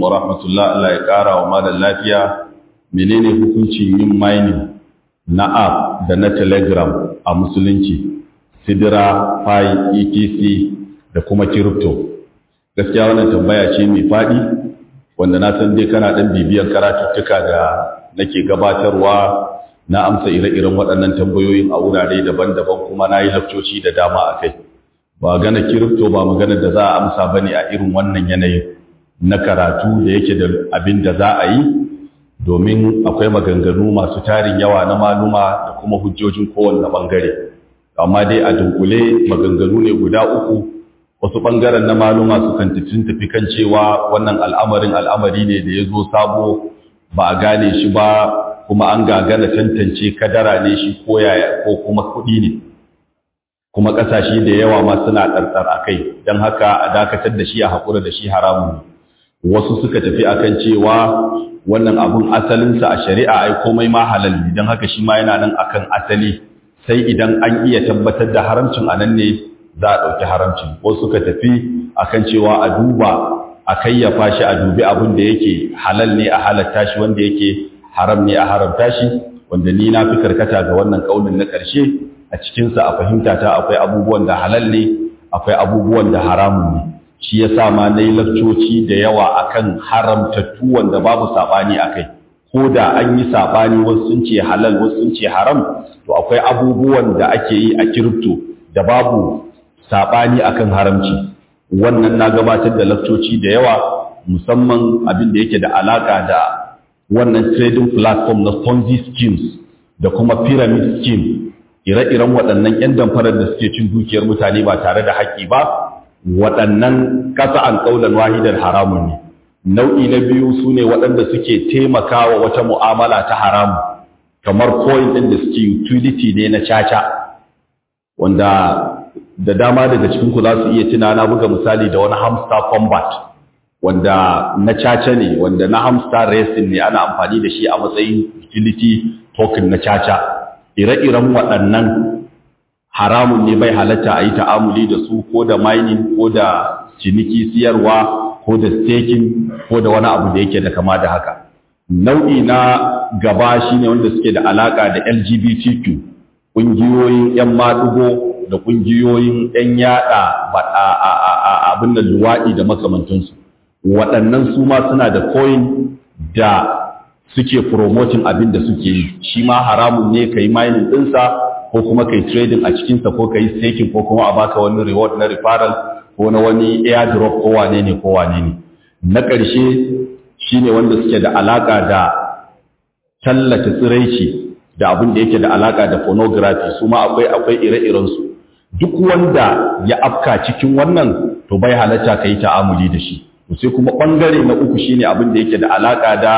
wa rahmatullah Allah ya ƙara wa malam lafiya menene hukuncin yin mining na app da na telegram a musulunci sidira pi etc da kuma crypto gaskiya wannan tambaya ce mai faɗi wanda na san dai kana ɗan bibiyar karatuttuka da nake gabatarwa na amsa ire-iren waɗannan tambayoyin a wurare daban-daban kuma na yi lafcoci da dama a kai ba gana kirifto ba maganar da za a amsa ba ne a irin wannan yanayin na karatu da yake da abin da za a yi domin akwai maganganu masu tarin yawa na maluma da kuma hujjojin kowanne ɓangare amma dai a dunkule maganganu ne guda uku wasu ɓangaren na maluma sukan tafi kan cewa wannan al'amarin al'amari ne da ya zo sabo ba a gane shi ba kuma an gagana tantance kadara ne shi ko yaya ko kuma kuɗi ne kuma ƙasashe da yawa ma suna ɗarɗar a kai don haka a dakatar da shi a haƙura da shi haramun ne wasu suka tafi akan cewa wannan abun asalinsa a shari'a ai komai ma halal ne don haka shi ma yana nan akan asali sai idan an iya tabbatar da haramcin a nan ne za a ɗauki haramcin wasu suka tafi akan cewa a duba a kayyafa shi a dubi abin da yake halal ne a halatta shi wanda yake haram ne a haramta shi wanda ni na fi karkata ga wannan kaunin na ƙarshe a cikinsa a fahimta ta akwai abubuwan da halal ne akwai abubuwan da haramun ne shi ya sa ma na yi lafcoci da yawa akan haramtattu wanda babu saɓani a kai ko da an yi saɓani wasu sun ce halal wasu sun ce haram to akwai abubuwan da ake yi a kiripto da babu saɓani akan haramci wannan na gabatar da lafcoci da yawa musamman abin da yake da alaƙa da wannan trading platform na Ponzi schemes da kuma pyramid scheme ire-iren waɗannan 'yan damfarar da suke cin dukiyar mutane ba tare da haƙƙi ba waɗannan ƙasa an ƙaunar wahidar haramun ne nau'i na biyu su ne waɗanda suke taimakawa wata mu'amala ta haramu kamar coin ɗin da suke utility ne na caca wanda da dama daga cikinku za su iya tuna na buga misali da wani hamster combat wanda na caca ne wanda na hamster racing ne ana amfani da shi a matsayin utility token na caca ire-iren waɗannan haramun ne bai halatta a yi ta'amuli da su ko da mining ko da ciniki siyarwa ko da staking ko da wani abu da yake da kama da haka nau'i na gaba shine wanda suke da alaka da LGBTQ ƙungiyoyin 'yan maɗugo da ƙungiyoyin 'yan yaɗa abin da luwaɗi da makamantansu waɗannan su ma suna da coin da suke promoting abin da suke yi shi ma haramun ne ka yi mining ɗinsa ko kuma ka yi trading a cikinsa ko ka yi staking ko kuma a baka wani reward na referral ko na wani airdrop ko wane ne ko wane ne na ƙarshe shi ne wanda suke da alaƙa da tallata tsiraici da abin da yake da alaƙa da pornography su ma akwai akwai ire-irensu duk wanda ya afka cikin wannan to bai halatta ka yi ta'amuli da shi sai kuma ɓangare na uku shine abin da yake da alaƙa da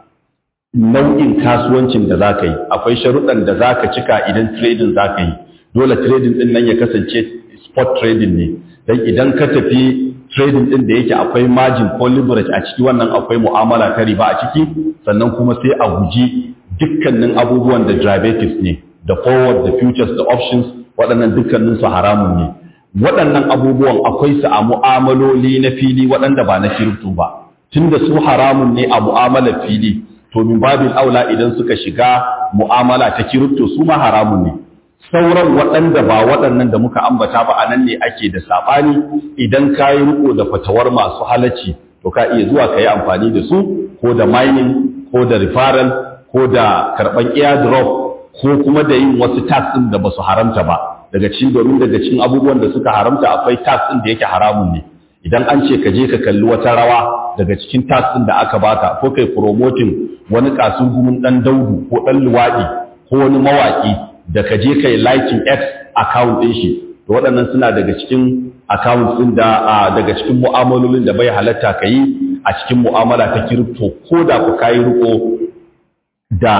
nau'in kasuwancin da za ka yi akwai sharuɗan da za ka cika idan trading za ka yi dole trading ɗin nan ya kasance spot trading ne don idan ka tafi trading ɗin da yake akwai margin ko leverage a ciki wannan akwai mu'amala ta riba a ciki sannan kuma sai a guji dukkanin abubuwan da derivatives ne da forward da futures da options waɗannan dukkanin su haramun ne waɗannan abubuwan akwai su a mu'amaloli na fili waɗanda ba na kirifto ba tunda su haramun ne a mu'amalar fili to min babin aula idan suka shiga mu'amala ta kirifto su ma haramun ne sauran waɗanda ba waɗannan da muka ambata ba a nan ne ake da saɓani idan ka yi riko da fatawar masu halacci to ka iya zuwa ka yi amfani da su ko da mining ko da referral ko da karɓan airdrop ko kuma da yin wasu tax ɗin da ba su haramta ba daga cikin domin daga cikin abubuwan da suka haramta akwai tax ɗin da yake haramun ne idan an ce ka je ka kalli wata rawa daga cikin tax ɗin da aka baka ko kai promoting wani kasurgumin ɗan daudu ko ɗan luwaɗi ko wani mawaƙi da ka je kai liking X account ɗin shi to waɗannan suna daga cikin account ɗin da daga cikin mu'amalolin da bai halatta ka yi a cikin mu'amala ta crypto ko da ku kayi riko da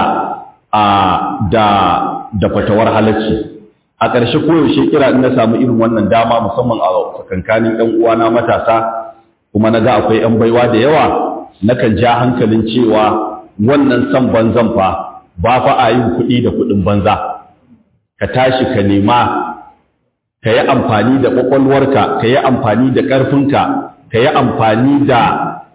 da da fatawar halacci a ƙarshe koyaushe kira in na samu irin wannan dama musamman a tsakankanin ɗan uwana matasa kuma na ga akwai 'yan baiwa da yawa nakan ja hankalin cewa wannan san banzan fa ba fa a yin kuɗi da kuɗin banza ka tashi ka nema ka yi amfani da ƙwaƙwalwarka ka yi amfani da ƙarfinka ka yi amfani da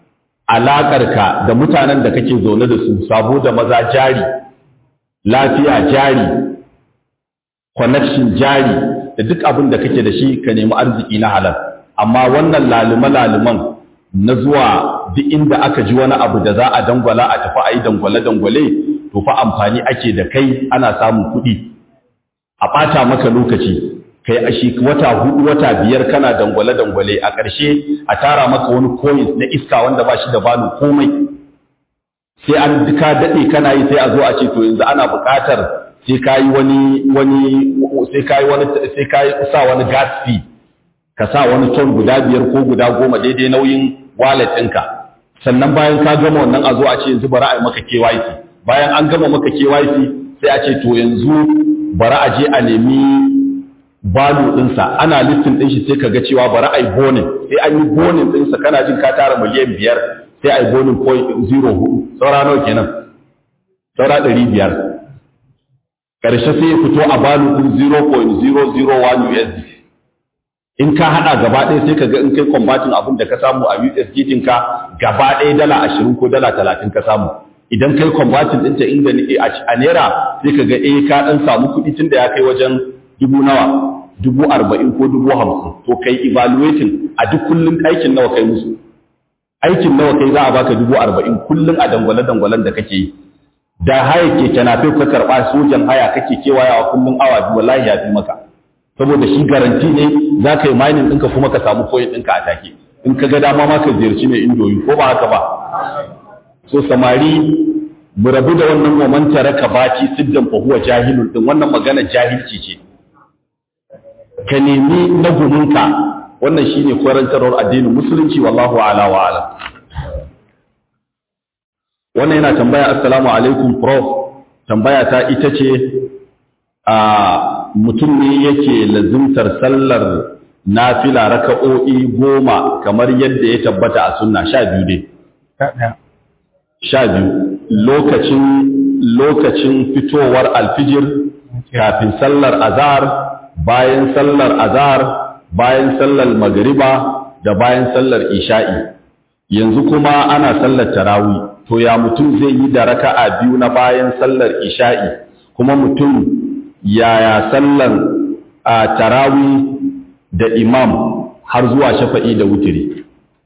alaƙarka da mutanen da kake zaune da su sabo da maza jari lafiya jari connection jari da duk abin da kake da shi ka nemi arziki na halal amma wannan laluma-laluman na zuwa duk inda aka ji wani abu da za a dangwala a tafi a yi dangwale-dangwale to fa amfani ake da kai ana samun kuɗi a ɓata maka lokaci kai a shi wata hudu wata biyar kana dangwale-dangwale a ƙarshe a tara maka wani coins na iska wanda ba shi da balu komai sai an ka daɗe kana yi sai a zo a ce to yanzu ana buƙatar sai ka yi wani wani sai ka yi wani sai ka sa wani gas fee ka sa wani ton guda biyar ko guda goma daidai nauyin wallet ɗinka sannan bayan ka gama wannan a zo a ce yanzu bari a yi maka KYC bayan an gama maka KYC sai a ce to yanzu bari a je a nemi balu ɗinsa ana listin ɗin shi sai ka ga cewa bari a yi bonin sai an yi bonin ɗinsa kana jin ka tara miliyan biyar sai a yi bonin point zero hudu saura nawa kenan saura ɗari biyar ƙarshe sai ya fito a balu ɗin 0.001 USD in ka haɗa gaba ɗaya sai ka ga in kai kwambatin abin da ka samu a USD ka gaba ɗaya dala ashirin ko dala talatin ka samu idan kai kwambatin ɗinta inda a naira sai ka ga eh ka ɗan samu kuɗi tun da ya kai wajen dubu nawa dubu arba'in ko dubu hamsin to kai evaluating a duk kullum aikin nawa kai musu aikin nawa kai za a baka dubu arba'in kullum a dangwale-dangwalen da kake yi da haya keke na fi ka karɓa sojan haya kake kewayawa kullum awa biyu wallahi ya fi maka saboda shi garanti ne za ka yi mining ɗinka kuma ka samu koyin ɗinka a take in ka ga dama ma ka ziyarci mai indoyi ko ba haka ba so samari mu rabu da wannan momanta raka baci siddan fa huwa jahilun din wannan magana jahilci ce ka nemi na gumunka wannan shine kwarantarwar addinin musulunci wallahu ala wa ala wannan yana tambaya assalamu alaikum prof tambaya ta ita ce a mutum ne yake lazimtar sallar nafila raka'o'i goma kamar yadda ya tabbata a sunna sha biyu dai sha biyu lokacin lokacin fitowar alfijir kafin sallar azhar bayan sallar azhar bayan sallar magriba da bayan sallar isha'i yanzu kuma ana sallar tarawih to ya mutum zai yi da raka'a biyu na bayan sallar isha'i kuma mutum yaya sallar a tarawi da imam har zuwa shafa'i da wutiri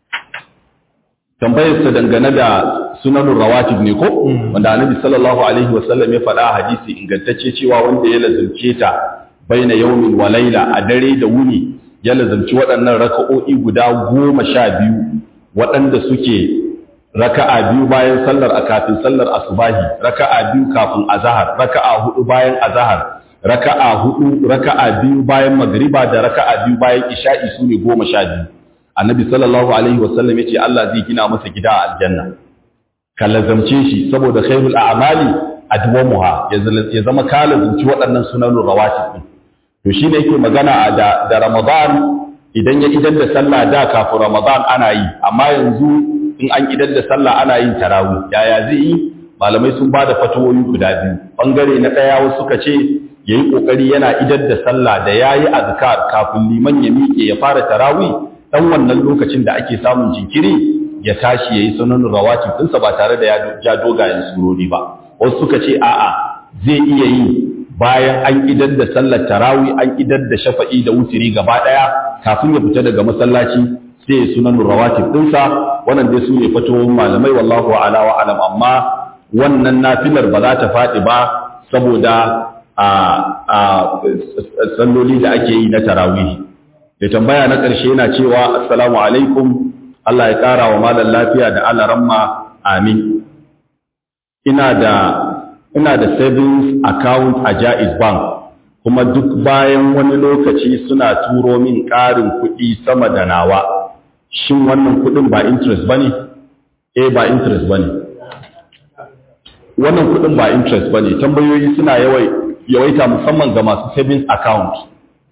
tambayarsa dangane da sunanun rawatib ne ko wanda annabi sallallahu alaihi wasallam ya faɗa hadisi ingantacce cewa wanda ya lazumce ta baina yaumin wa laila a dare da wuni ya lazumci waɗannan raka'o'i guda goma sha biyu waɗanda suke raka'a biyu bayan sallar a kafin sallar asubahi raka'a biyu kafin azahar raka'a hudu bayan azahar raka'a hudu raka'a biyu bayan magriba da raka'a biyu bayan isha'i sune goma sha biyu annabi sallallahu alaihi wasallam yace Allah zai gina masa gida a aljanna ka lazamce shi saboda khairul a'mali adwamuha ya zama ka lazamci waɗannan sunanun rawatib din to shine yake magana da da Ramadan idan ya idan da sallah da kafin Ramadan ana yi amma yanzu in an idar da sallah ana yin tarawih yaya zai yi malamai sun bada fatawoyi guda biyu bangare na daya wasu suka ce yayi kokari yana idar da sallah da yayi azkar kafin liman ya miƙe ya fara tarawih dan wannan lokacin da ake samun jinkiri ya tashi yayi sunan rawatib dinsa ba tare da ya ja dogayen surori ba wasu suka ce a'a zai iya yi bayan an idar da sallar tarawih an idar da shafa'i da wutiri gaba daya kafin ya fita daga masallaci sai sunan rawatib dinsa wannan dai su ne fatoyin malamai wallahu ala wa alam amma wannan nafilar ba za ta faɗi ba saboda a a salloli da ake yi na tarawih da tambaya na ƙarshe yana cewa assalamu alaikum Allah ya ƙara wa malam lafiya da Allah ramma amin ina da ina da savings account a Jaiz Bank kuma duk bayan wani lokaci suna turo min ƙarin kuɗi sama da nawa shin wannan kudin ba interest bane eh ba interest bane wannan kudin ba interest bane tambayoyi suna yawai yawaita musamman ga masu savings account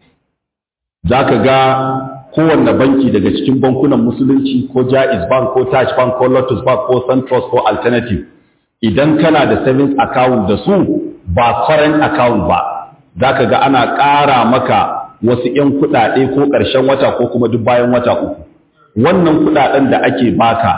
zaka ga kowanne banki daga cikin bankunan musulunci ko Jaiz Bank ko Taj Bank ko Lotus Bank ko Suntrust ko Alternative idan kana da savings account da su ba current account ba zaka ga ana ƙara maka wasu 'yan kuɗaɗe ko ƙarshen wata ko kuma duk bayan wata uku wannan kudaden da ake baka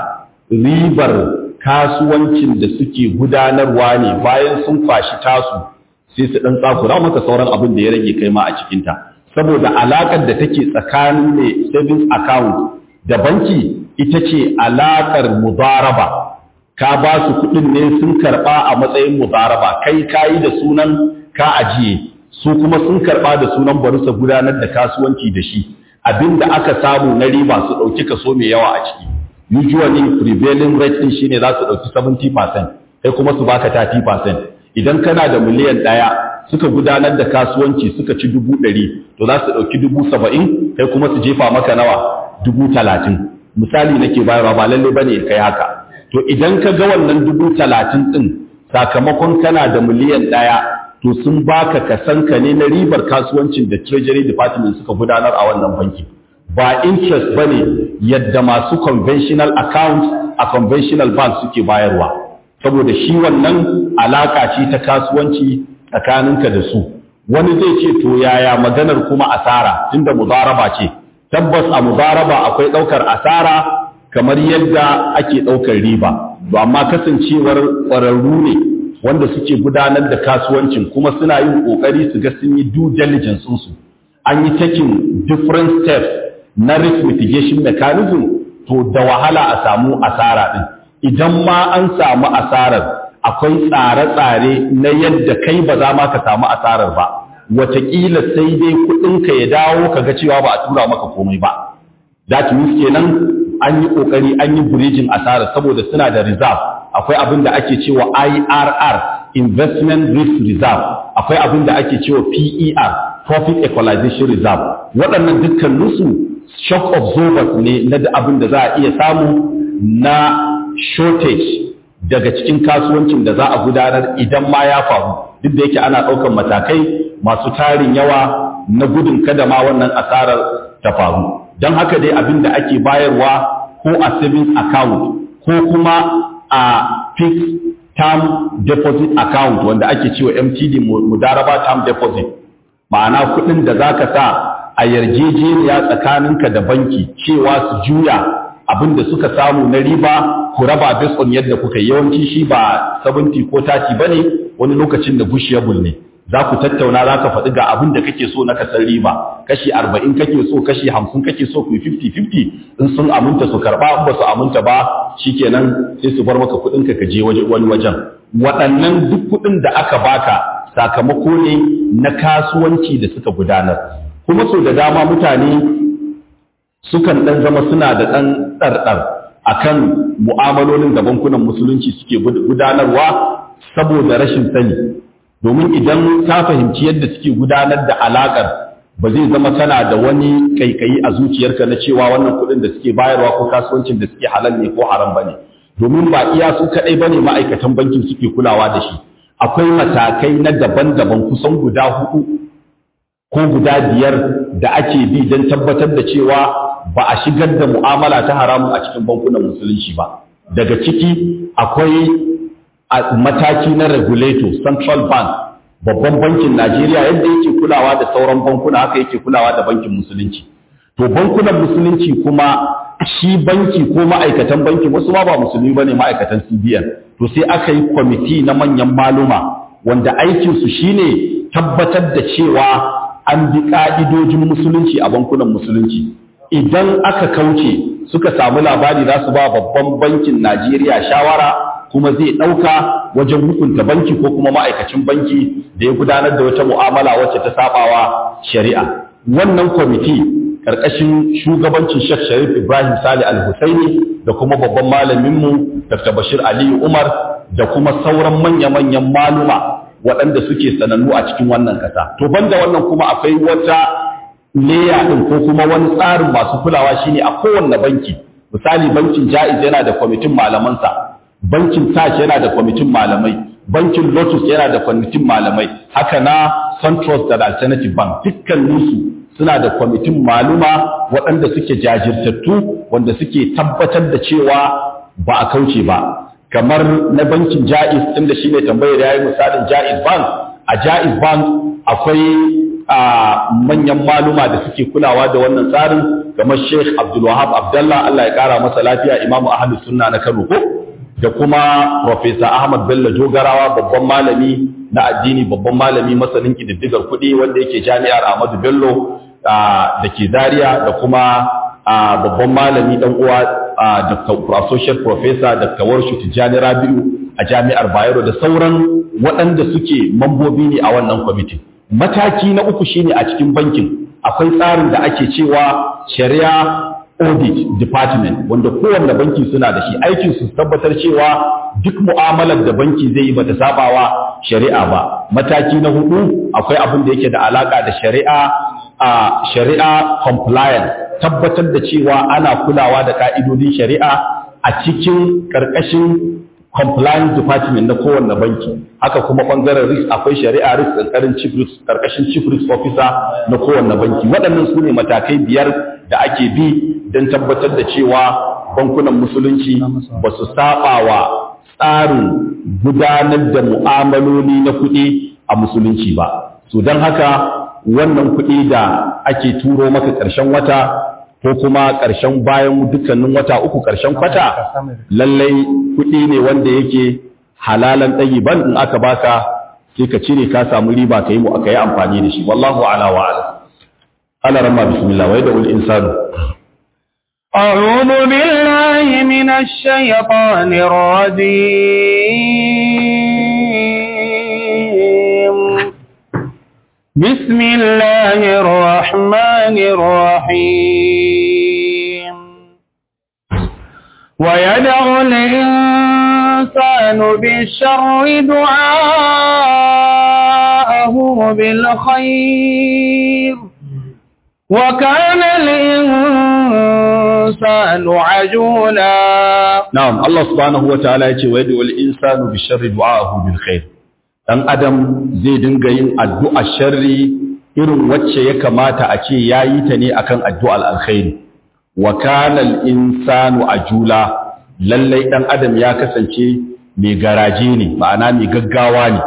ribar kasuwancin da suke gudanarwa ne bayan sun kwashi tasu sai su ɗan tsakura maka sauran abin da ya rage kai ma a cikinta saboda alaƙar da take tsakanin ne savings account da banki ita ce alaƙar mudaraba ka ba su kuɗin ne sun karɓa a matsayin mudaraba kai kayi da sunan ka ajiye su kuma sun karɓa da sunan bari su gudanar da kasuwanci da shi abinda aka samu na riba su ɗauki kaso mai yawa a ciki usually prevailing rate din shine za su ɗauki 70% kai kuma su baka 30% idan kana da miliyan ɗaya suka gudanar da kasuwanci suka ci dubu ɗari to za su ɗauki dubu saba'in kai kuma su jefa maka nawa dubu talatin misali nake bayarwa ba lalle bane ya kai haka to idan ka ga wannan dubu talatin ɗin sakamakon kana da miliyan ɗaya to sun baka kasanka ne na ribar kasuwancin da treasury department suka gudanar a wannan banki ba interest bane yadda masu conventional account a conventional bank suke bayarwa saboda shi wannan alaka ce ta kasuwanci tsakaninka da su wani zai ce to yaya maganar kuma asara tunda mudaraba ce tabbas a mudaraba akwai daukar asara kamar yadda ake daukar riba to amma kasancewar ƙwararru ne wanda suke gudanar da kasuwancin kuma suna yin kokari su ga sun yi due diligence su an yi taking different steps na risk mitigation mechanism to da wahala a samu asara din idan ma an samu asarar akwai tsare-tsare na yadda kai ba za ma ka samu asarar ba wataƙila sai dai kuɗinka ya dawo ka ga cewa ba a tura maka komai ba that means kenan an yi ƙoƙari an yi burijin asarar saboda suna da reserve akwai abin da ake cewa IRR investment risk reserve akwai abin da ake cewa PER profit equalization reserve waɗannan dukkaninsu shock absorbers ne na abin da za a iya samu na shortage daga cikin kasuwancin da za a gudanar idan ma ya faru duk da yake ana ɗaukan matakai masu tarin yawa na gudun kada ma wannan asarar ta faru don haka dai abin da ake bayarwa ko a savings account ko kuma a fixed term deposit account wanda ake cewa MTD mudaraba term deposit ma'ana kuɗin da za ka sa a yarjejeniya tsakaninka da banki cewa su juya abin da suka samu na riba ku raba based on yadda kuka yawanci shi ba 70 ko 30 bane wani lokacin da gushiyable ne za ku tattauna za ka faɗi ga abin da kake so na kasar riba kashi 40 kake so kashi 50 kake so ku 50-50 in sun aminta su karɓa in ba su aminta ba shikenan sai su bar maka kuɗin ka je wani wajen waɗannan duk kuɗin da aka baka sakamako ne na kasuwanci da suka gudanar kuma so da dama mutane sukan ɗan zama suna da ɗan ɗarɗar a kan mu'amalolin da bankunan musulunci suke gudanarwa saboda rashin sani domin idan ka fahimci yadda suke gudanar da alaƙar ba zai zama kana da wani ƙaiƙayi a zuciyarka na cewa wannan kuɗin da suke bayarwa ko kasuwancin da suke halal ne ko haram ba ne domin ba iya su kaɗai ba ne ma'aikatan bankin suke kulawa da shi akwai matakai na daban-daban kusan guda hudu ko guda biyar da ake bi don tabbatar da cewa ba a shigar da mu'amala ta haramun a cikin bankunan musulunci ba daga ciki akwai mataki na regulator central bank babban bankin najeriya yadda yake kulawa da sauran bankuna haka yake kulawa da bankin musulunci to bankunan musulunci kuma shi banki ko ma'aikatan banki wasu ma ba musulmi ba ne ma'aikatan cbn to sai aka yi kwamiti na manyan maluma wanda aikinsu shine tabbatar da cewa an bi ƙa'idojin musulunci a bankunan musulunci idan aka kauce suka samu labari za su ba babban bankin Najeriya shawara kuma zai ɗauka wajen hukunta banki ko kuma ma'aikacin banki da ya gudanar da wata mu'amala wacce ta sabawa shari'a wannan kwamiti ƙarƙashin shugabancin Sheikh Sharif Ibrahim Sali Al-Husaini da kuma babban malaminmu Dr. Bashir Aliyu Umar da kuma sauran manya-manyan maluma waɗanda suke sanannu a cikin wannan ƙasa. To banda wannan kuma akwai wata leya ɗin ko kuma wani tsarin masu kulawa shine a kowanne banki. Misali bankin Jaiz yana da kwamitin malamansa, bankin Taj yana da kwamitin malamai, bankin Lotus yana da kwamitin malamai, haka na Suntrust da Alternative Bank dukkaninsu suna da kwamitin maluma waɗanda suke jajirtattu wanda suke tabbatar da cewa ba a kauce ba. kamar na bankin Jaiz inda shi ne tambayar ya yi misalin Jaiz Bank a Jaiz Bank akwai manyan maluma da suke kulawa da wannan tsarin kamar Sheikh Abdul Wahab Abdullah Allah ya kara masa lafiya Imam Ahlus Sunna na Kano ko da kuma Professor Ahmad Bello Jogarawa babban malami na addini babban malami masanin kididdigar kuɗi wanda yake jami'ar Ahmadu Bello da ke Zaria da kuma babban malami dan uwa Dr. Associate Professor Dr. Warshu Tijjani Rabi'u a jami'ar Bayero da sauran waɗanda suke mambobi ne a wannan kwamitin. Mataki na uku shine a cikin bankin akwai tsarin da ake cewa shari'a audit department wanda kowanne banki suna da shi aikin su tabbatar cewa duk mu'amalar da banki zai yi bata sabawa shari'a ba mataki na hudu akwai abin da yake da alaka da shari'a a shari'a compliance tabbatar da cewa ana kulawa da ka'idodin shari'a a cikin karkashin compliance department na kowanne banki haka kuma bangaren risk akwai shari'a risk karkarin chief risk karkashin chief risk officer na kowanne banki waɗannan su ne matakai biyar da ake bi don tabbatar da cewa bankunan musulunci ba su saba wa tsarin gudanar da mu'amaloli na kuɗi a musulunci ba so don haka wannan kuɗi da ake turo maka ƙarshen wata ko kuma ƙarshen bayan dukkanin wata uku ƙarshen kwata lallai kuɗi ne wanda yake halalan ɗayi ban in aka baka sai ka cire ka samu riba ka yi mu aka yi amfani da shi wallahu ala wa ala ala ramma bismillah wa yadda insanu أعوذ بالله من الشيطان الرجيم بسم الله الرحمن الرحيم ويدعو الإنسان بالشر دعاءه بالخير وكان الإنسان عجولا نعم الله سبحانه وتعالى يقول ويدعو الإنسان بالشر دعاءه بالخير dan adam zai dinga yin addu'a sharri irin wacce ya kamata a ce yayi ta ne akan addu'ar alkhairi wa kana al-insanu ajula lallai dan adam ya kasance mai garaje ne ma'ana mai gaggawa ne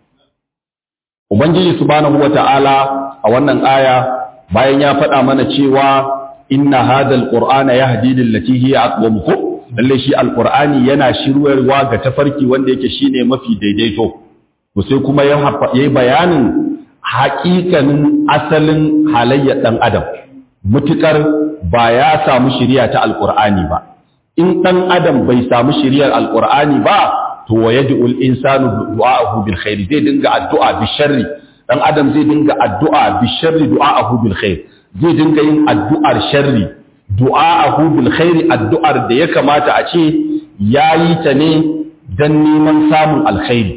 ubangiji subhanahu wata'ala a wannan aya bayan ya faɗa mana cewa inna hadal qur'ana yahdi lillati hiya aqwam ko lalle shi alqur'ani yana shirwarwa ga tafarki wanda yake shine mafi daidaito to sai kuma ya yi bayanin haƙiƙanin asalin halayyar ɗan adam mutukar ba ya samu shiriya ta alqur'ani ba in ɗan adam bai samu shiriyar alqur'ani ba to wa yad'ul insanu du'a'ahu bil khair zai dinga addu'a bi sharri dan adam zai dinga addu'a bi sharri du'a'ahu bil khair zai dinga yin addu'ar sharri du'a'ahu bil khair addu'ar da ya kamata a ce yayi ta ne dan neman samun alkhairi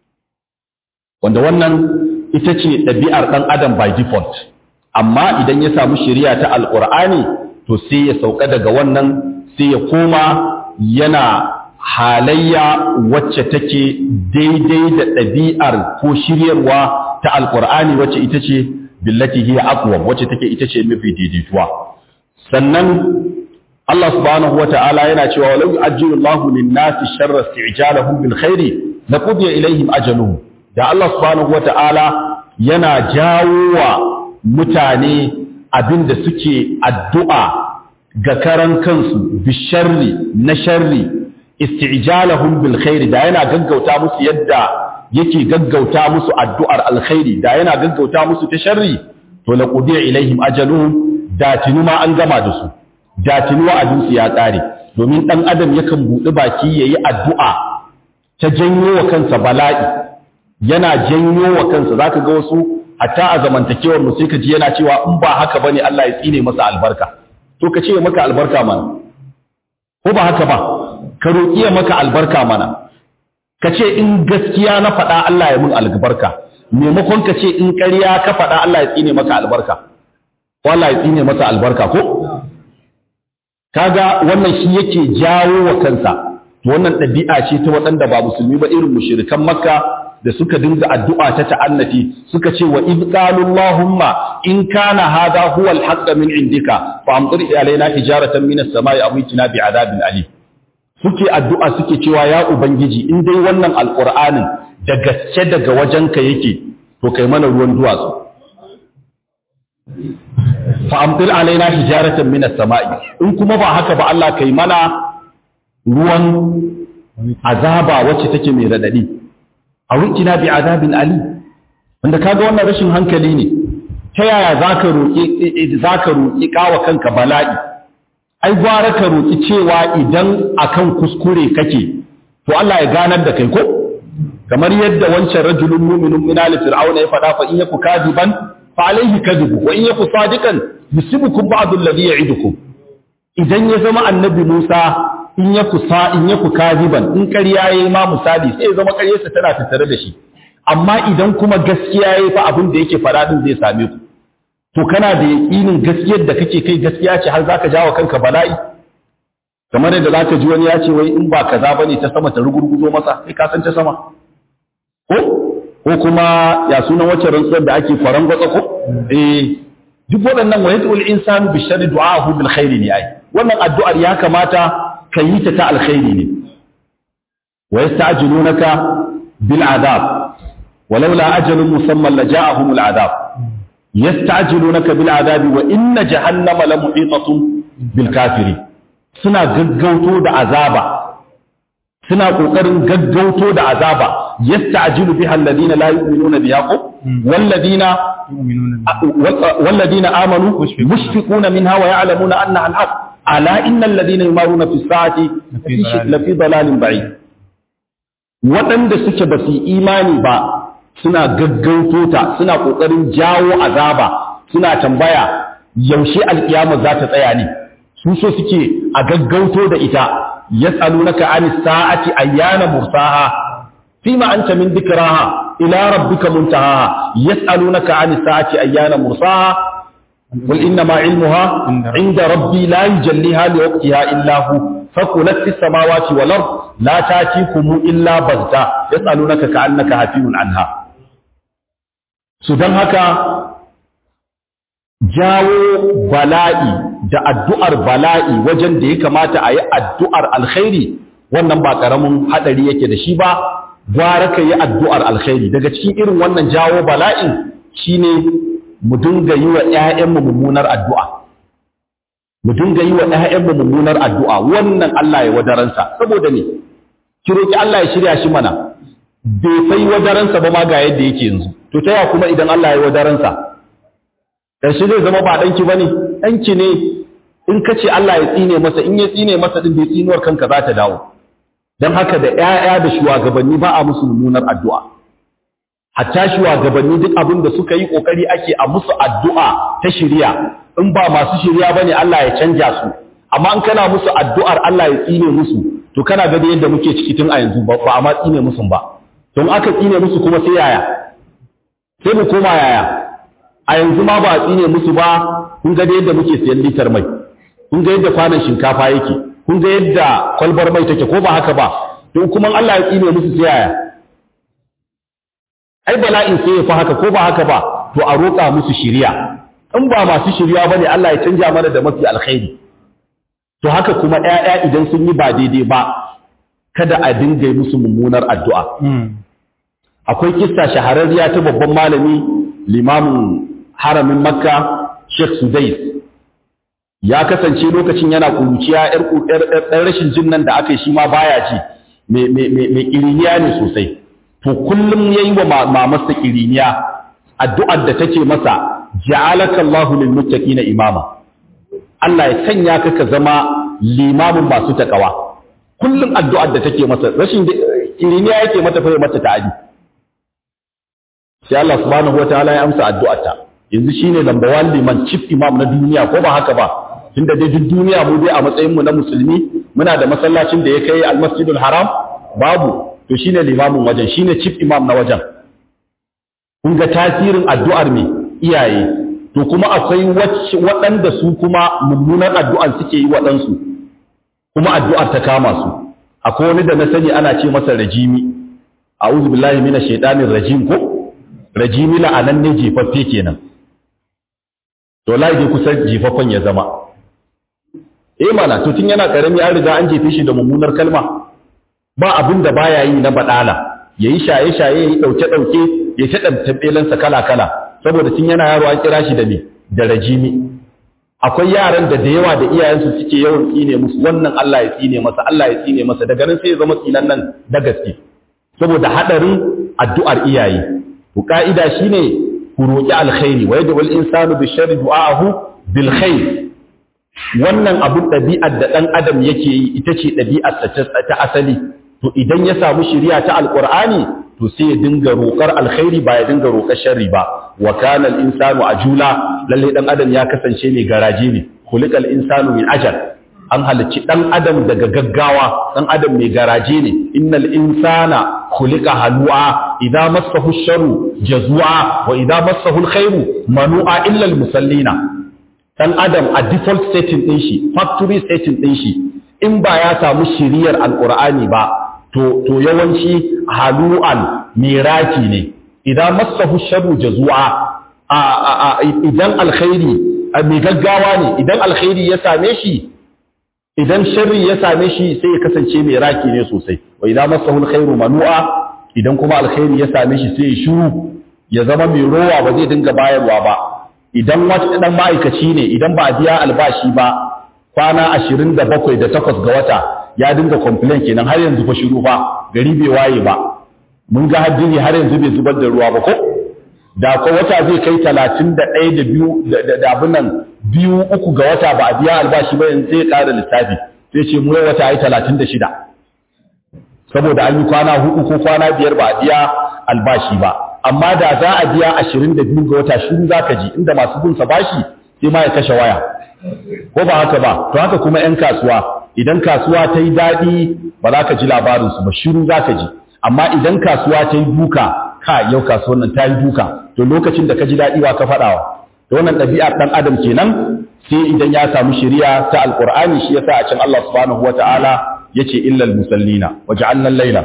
wanda wannan ita ce ɗabi'ar ɗan adam by default amma idan ya samu shari'a ta alqur'ani to sai ya sauka daga wannan sai ya koma yana halayya wacce take daidai da ɗabi'ar ko shiryarwa ta alƙur'ani wacce ita ce billati hiya aqwam wacce take ita ce mafi daidaituwa sannan Allah subhanahu wata'ala yana cewa walau yu'ajjilu Allahu lin-nasi sharra isti'jalahum bil khairi laqudiya ilayhim ajaluhum da Allah subhanahu wata'ala yana jawo wa mutane abinda suke addu'a ga karan kansu bisharri na sharri isti'jalahum bil khairi da yana gaggauta musu yadda yake gaggauta musu addu'ar alkhairi da yana gaggauta musu ta sharri to laqudiya ilaihim ajaluhum da tinuma an gama da su da tinuwa abin su ya tsare domin dan adam yakan budi baki yayi addu'a ta janyo wa kansa bala'i yana janyo wa kansa zaka ga wasu hatta a zamantakewar mu sai ka ji yana cewa in ba haka bane Allah ya tsine masa albarka to ka ce maka albarka mana ko ba haka ba ka roƙi ya maka albarka mana ka ce in gaskiya na faɗa Allah ya mun albarka maimakon ka ce in ƙarya ka faɗa Allah ya tsine maka albarka ko Allah ya tsine masa albarka ko kaga wannan shi yake jawo wa kansa wannan ɗabi'a ce ta waɗanda ba musulmi ba irin mushrikan makka da suka dinga addu'a ta ta'annati suka ce wa id qalu allahumma in kana hadha huwa al min indika fa amtir alaina hijaratan min as-sama'i aw itina bi adabin alim suke addu'a suke cewa ya ubangiji in dai wannan alqur'anin da gaske daga wajenka yake to kai mana ruwan duwatsu fa amtir alaina hijaratan minas sama'i in kuma ba haka ba Allah kai mana ruwan azaba wacce take mai radadi a rukina bi azabin ali wanda kaga wannan rashin hankali ne ta yaya zaka roki zaka roki kawa kanka bala'i ai gwara ka roki cewa idan akan kuskure kake to Allah ya ganar da kai ko kamar yadda wancan rajulun mu'minun min ali fir'auna ya fada fa in yaku kadiban fa alayhi kadibu wa in yaku sadiqan yusibukum ba'd alladhi ya'idukum idan ya zama annabi Musa in yaku sa in yaku kadiban in ƙarya yayi ma misali sai ya zama ƙaryarsa tana tattare da shi amma idan kuma gaskiya yayi fa abin da yake fada din zai same ku to kana da yaƙinin gaskiyar da kake kai gaskiya ce har zaka jawo kanka bala'i kamar yadda zaka ji wani ya ce wai in ba kaza bane ta sama ta rugurguzo masa sai ka san ta sama ko ko kuma ya sunan wacce rantsuwar da ake kwaran gwatsa ko eh duk waɗannan wa yad'ul insanu bi sharri du'ahu bil khairi ne ai wannan addu'ar ya kamata ka yi ta ta alkhairi ne wa yasta'jilunaka bil adab ولولا أجل مسمى لجاءهم العذاب يستعجلونك بالعذاب وإن جهنم لمحيطة بالكافرين suna gaggauto da azaba suna kokarin gaggauto da azaba yasta'jilu biha alladhina la yu'minuna biha walladhina walladhina amanu mushfiquna minha wa ya'lamuna annaha al-haq ala innal ladhina yumaruna fi as-sa'ati lafi dalalin ba'id wadanda suke basu imani ba suna gaggauto ta suna kokarin jawo azaba suna tambaya yaushe alkiyama za ta tsaya ne su so suke a gaggauto da ita yas'alunaka anis sa'ati ayyana mursaha fima anta min dhikraha ila rabbika muntaha yas'alunaka anis sa'ati ayyana mursaha قل إنما علمها عند ربي لا يجليها لوقتها إلا هو فقلت في السماوات والأرض لا تاتيكم إلا بغتة يسألونك كأنك هفي عنها سدن هكا jawo bala'i da addu'ar bala'i wajen da ya kamata a yi addu'ar alkhairi wannan ba ƙaramin haɗari yake da shi ba gwara ka yi addu'ar alkhairi daga cikin irin wannan jawo bala'in shine mu dinga yi wa ‘ya'yanmu mummunar addu'a mu dinga yi wa ‘ya'yanmu mummunar addu'a wannan Allah ya wadaransa saboda ne ki roƙi Allah ya shirya shi mana bai sai wadaransa ba ma ga yadda yake yanzu to ta yawa kuma idan Allah ya wadaransa ƙarshe zai zama ba ɗanki ba ne ɗanki ne in ka ce Allah ya tsine masa in ya tsine masa ɗin bai tsinuwar kanka za ta dawo don haka da ‘ya'ya da shugabanni ba a musu mummunar addu'a hatta shugabanni duk abin da suka yi ƙoƙari ake a musu addu'a ta shirya in ba masu shirya ba ne Allah ya canja su amma in kana musu addu'ar Allah ya tsine musu to kana ga da yadda muke ciki tun a yanzu ba a ma tsine musu ba don aka tsine musu kuma sai yaya sai mu koma yaya a yanzu ma ba a tsine musu ba kun ga yadda muke siyan litar mai kun ga yadda kwanan shinkafa yake kun ga yadda kwalbar mai take ko ba haka ba to kuma Allah ya tsine musu sai yaya ai bala'in sai ya fa haka ko ba haka ba to a roƙa musu shiriya in ba masu shiriya bane Allah ya canja mana da mafi alkhairi to haka kuma ƴaƴa idan sun yi ba daidai ba kada a dinga musu mummunar addu'a akwai kissa shahararriya ta babban malami limamin haramin makka sheikh sudais ya kasance lokacin yana kuruciya ɗan rashin jin nan da aka yi shi ma baya ji mai ƙiriniya ne sosai to kullum ya yi wa mamasta ƙiriniya addu'ar da take masa ja'alaka Allahu lil muttaqina imama Allah ya sanya ka ka zama limamin masu takawa kullum addu'ar da take masa rashin ƙiriniya yake mata fa mata ta'adi sai Allah subhanahu wataala ya amsa addu'arta yanzu shine number 1 liman chief imam na duniya ko ba haka ba tunda dai duk duniya mu dai a matsayin mu na musulmi muna da masallacin da ya kai al-masjidul haram babu to shine limamin wajen shine chief imam na wajen kun ga tasirin addu'ar me iyaye to kuma akwai waɗanda su kuma mummunar addu'ar suke yi waɗansu kuma addu'ar ta kama su akwai wani da na sani ana ce masa rajimi a'udhu billahi minash shaitanir rajim ko rajimi la'anan ne jefaffe kenan to lai dai kusan jefaffen ya zama eh mana to tun yana karami an riga an jefe shi da mummunar kalma ba abin da baya yi na badala yayi shaye shaye yayi dauke dauke ya ta tabbelan sa kala kala saboda tun yana yaro an kira shi da me da rajimi akwai yaran da da yawa da iyayensu suke yawan tsine musu wannan Allah ya tsine masa Allah ya tsine masa daga nan sai ya zama tsinan nan da gaske saboda hadarin addu'ar iyaye to ka'ida shine ku roki alkhairi wa yad'u al-insanu bi sharri du'ahu bil khair wannan abun ɗabi'ar da ɗan adam yake yi ita ce ɗabi'ar ta asali to idan ya samu shiriya ta alqur'ani to sai ya dinga roƙar alkhairi ba ya dinga roƙar sharri ba wa kana al-insanu ajula lalle dan adam ya kasance mai garaje ne khuliqal insanu min ajal an halicci dan adam daga gaggawa dan adam mai garaje ne innal insana khuliqa halu'a idza massahu sharru jazua wa idza massahu alkhairu manu'a illa almusallina dan adam a default setting din shi factory setting din shi in ba ya samu shiriyar alqur'ani ba to to yawanci halu'an miraki ne idan massahu sharru jazua idan alkhairi mai gaggawa ne idan alkhairi ya same shi idan sharri ya same shi sai ya kasance mai raki ne sosai wa idan masahu alkhairu manu'a idan kuma alkhairi ya same shi sai ya shiru ya zama mai rowa ba zai dinga bayarwa ba idan wata dan ma'aikaci ne idan ba a biya albashi ba kwana 27 da 8 ga wata ya dinga complain kenan har yanzu fa shiru fa gari bai waye ba mun ga hajjini har yanzu bai zubar da ruwa ba ko da ko wata zai kai 31 da biyu da abin nan biyu uku ga wata ba a biya albashi ba yanzu sai ya ƙara lissafi sai ce mu wata ai 36 saboda an yi kwana hudu ko kwana biyar ba a biya albashi ba amma da za a biya 22 ga wata shiru zaka ji inda masu bin sa bashi sai ma ya kashe waya ko ba haka ba to haka kuma yan kasuwa idan kasuwa ta yi daɗi ba za ka ji labarin su ba shiru za ka ji amma idan kasuwa ta yi duka ka yau kasuwan nan ta yi duka to lokacin da ka ji daɗi wa ka faɗawa da wannan ɗabi'ar ɗan adam kenan sai idan ya samu shari'a ta alƙur'ani shi yasa a can Allah subhanahu wata'ala yace illal musallina waja'alna al-laila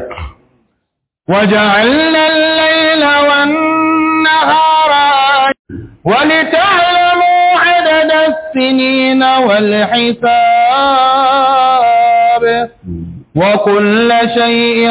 وجعلنا الليل والنهار ولتعلموا عدد السنين والحساب وكل شيء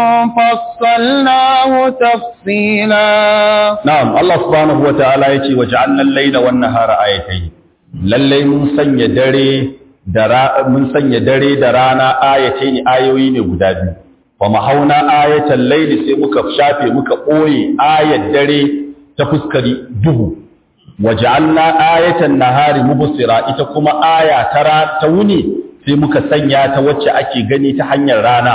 فصلناه تفصيلا na'am Allah subhanahu wata'ala yace waja'alna al-laila wan-nahara ayatayn lalle mun sanya dare da mun sanya dare da rana ayatayn ayoyi ne guda biyu wa mahauna ayatan layli sai muka shafe muka boye ayat dare ta fuskari duhu waja'alna ayatan nahari mubsira ita kuma aya tara ta wuni sai muka sanya ta wacce ake gani ta hanyar rana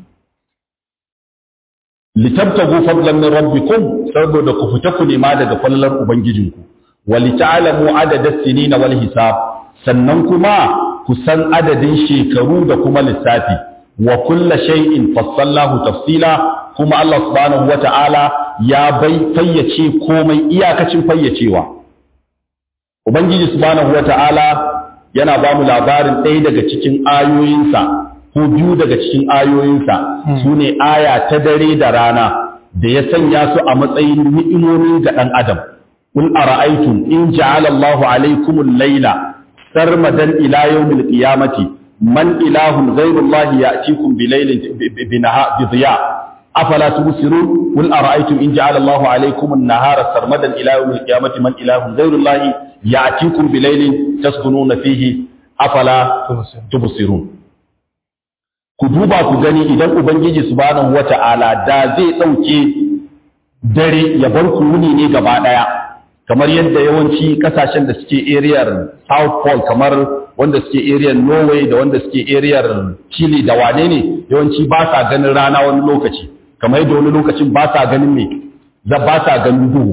litabtagu fadlan min rabbikum saboda ku fita ku nema daga fallar ubangijinku walita'lamu adada sinina wal hisab sannan kuma ku san adadin shekaru da kuma lissafi wa kulla shay'in fassalnahu tafsila kuma Allah subhanahu wata'ala ya bai fayyace komai iyakacin fayyacewa ubangiji subhanahu wata'ala yana ba mu labarin ɗaya daga cikin ayoyinsa ko biyu daga cikin ayoyinsa su ne aya ta dare da rana da ya sanya su a matsayin ni'imomi ga ɗan adam qul ara'aytum in ja'ala Allahu alaykumul layla sarmadan ila yawmil qiyamati man ilahun ghayru Allah ya'tikum bilaylin bi dhiya afala tubsirun qul ara'aytum in ja'ala Allahu alaykumun nahara sarmadan ila yawmil qiyamati man ilahun ghayru Allah ya'tikum bilaylin taskununa fihi afala tubsirun ku duba ku gani idan ubangiji subhanahu wata'ala da zai dauke dare ya bar ku wuni ne gaba daya kamar yadda yawanci kasashen da suke ariyar south pole kamar wanda suke ariyar norway da wanda suke ariyar chile da wane ne yawanci ba sa ganin rana wani lokaci kamar yadda wani lokacin ba sa ganin me za ba sa ganin duhu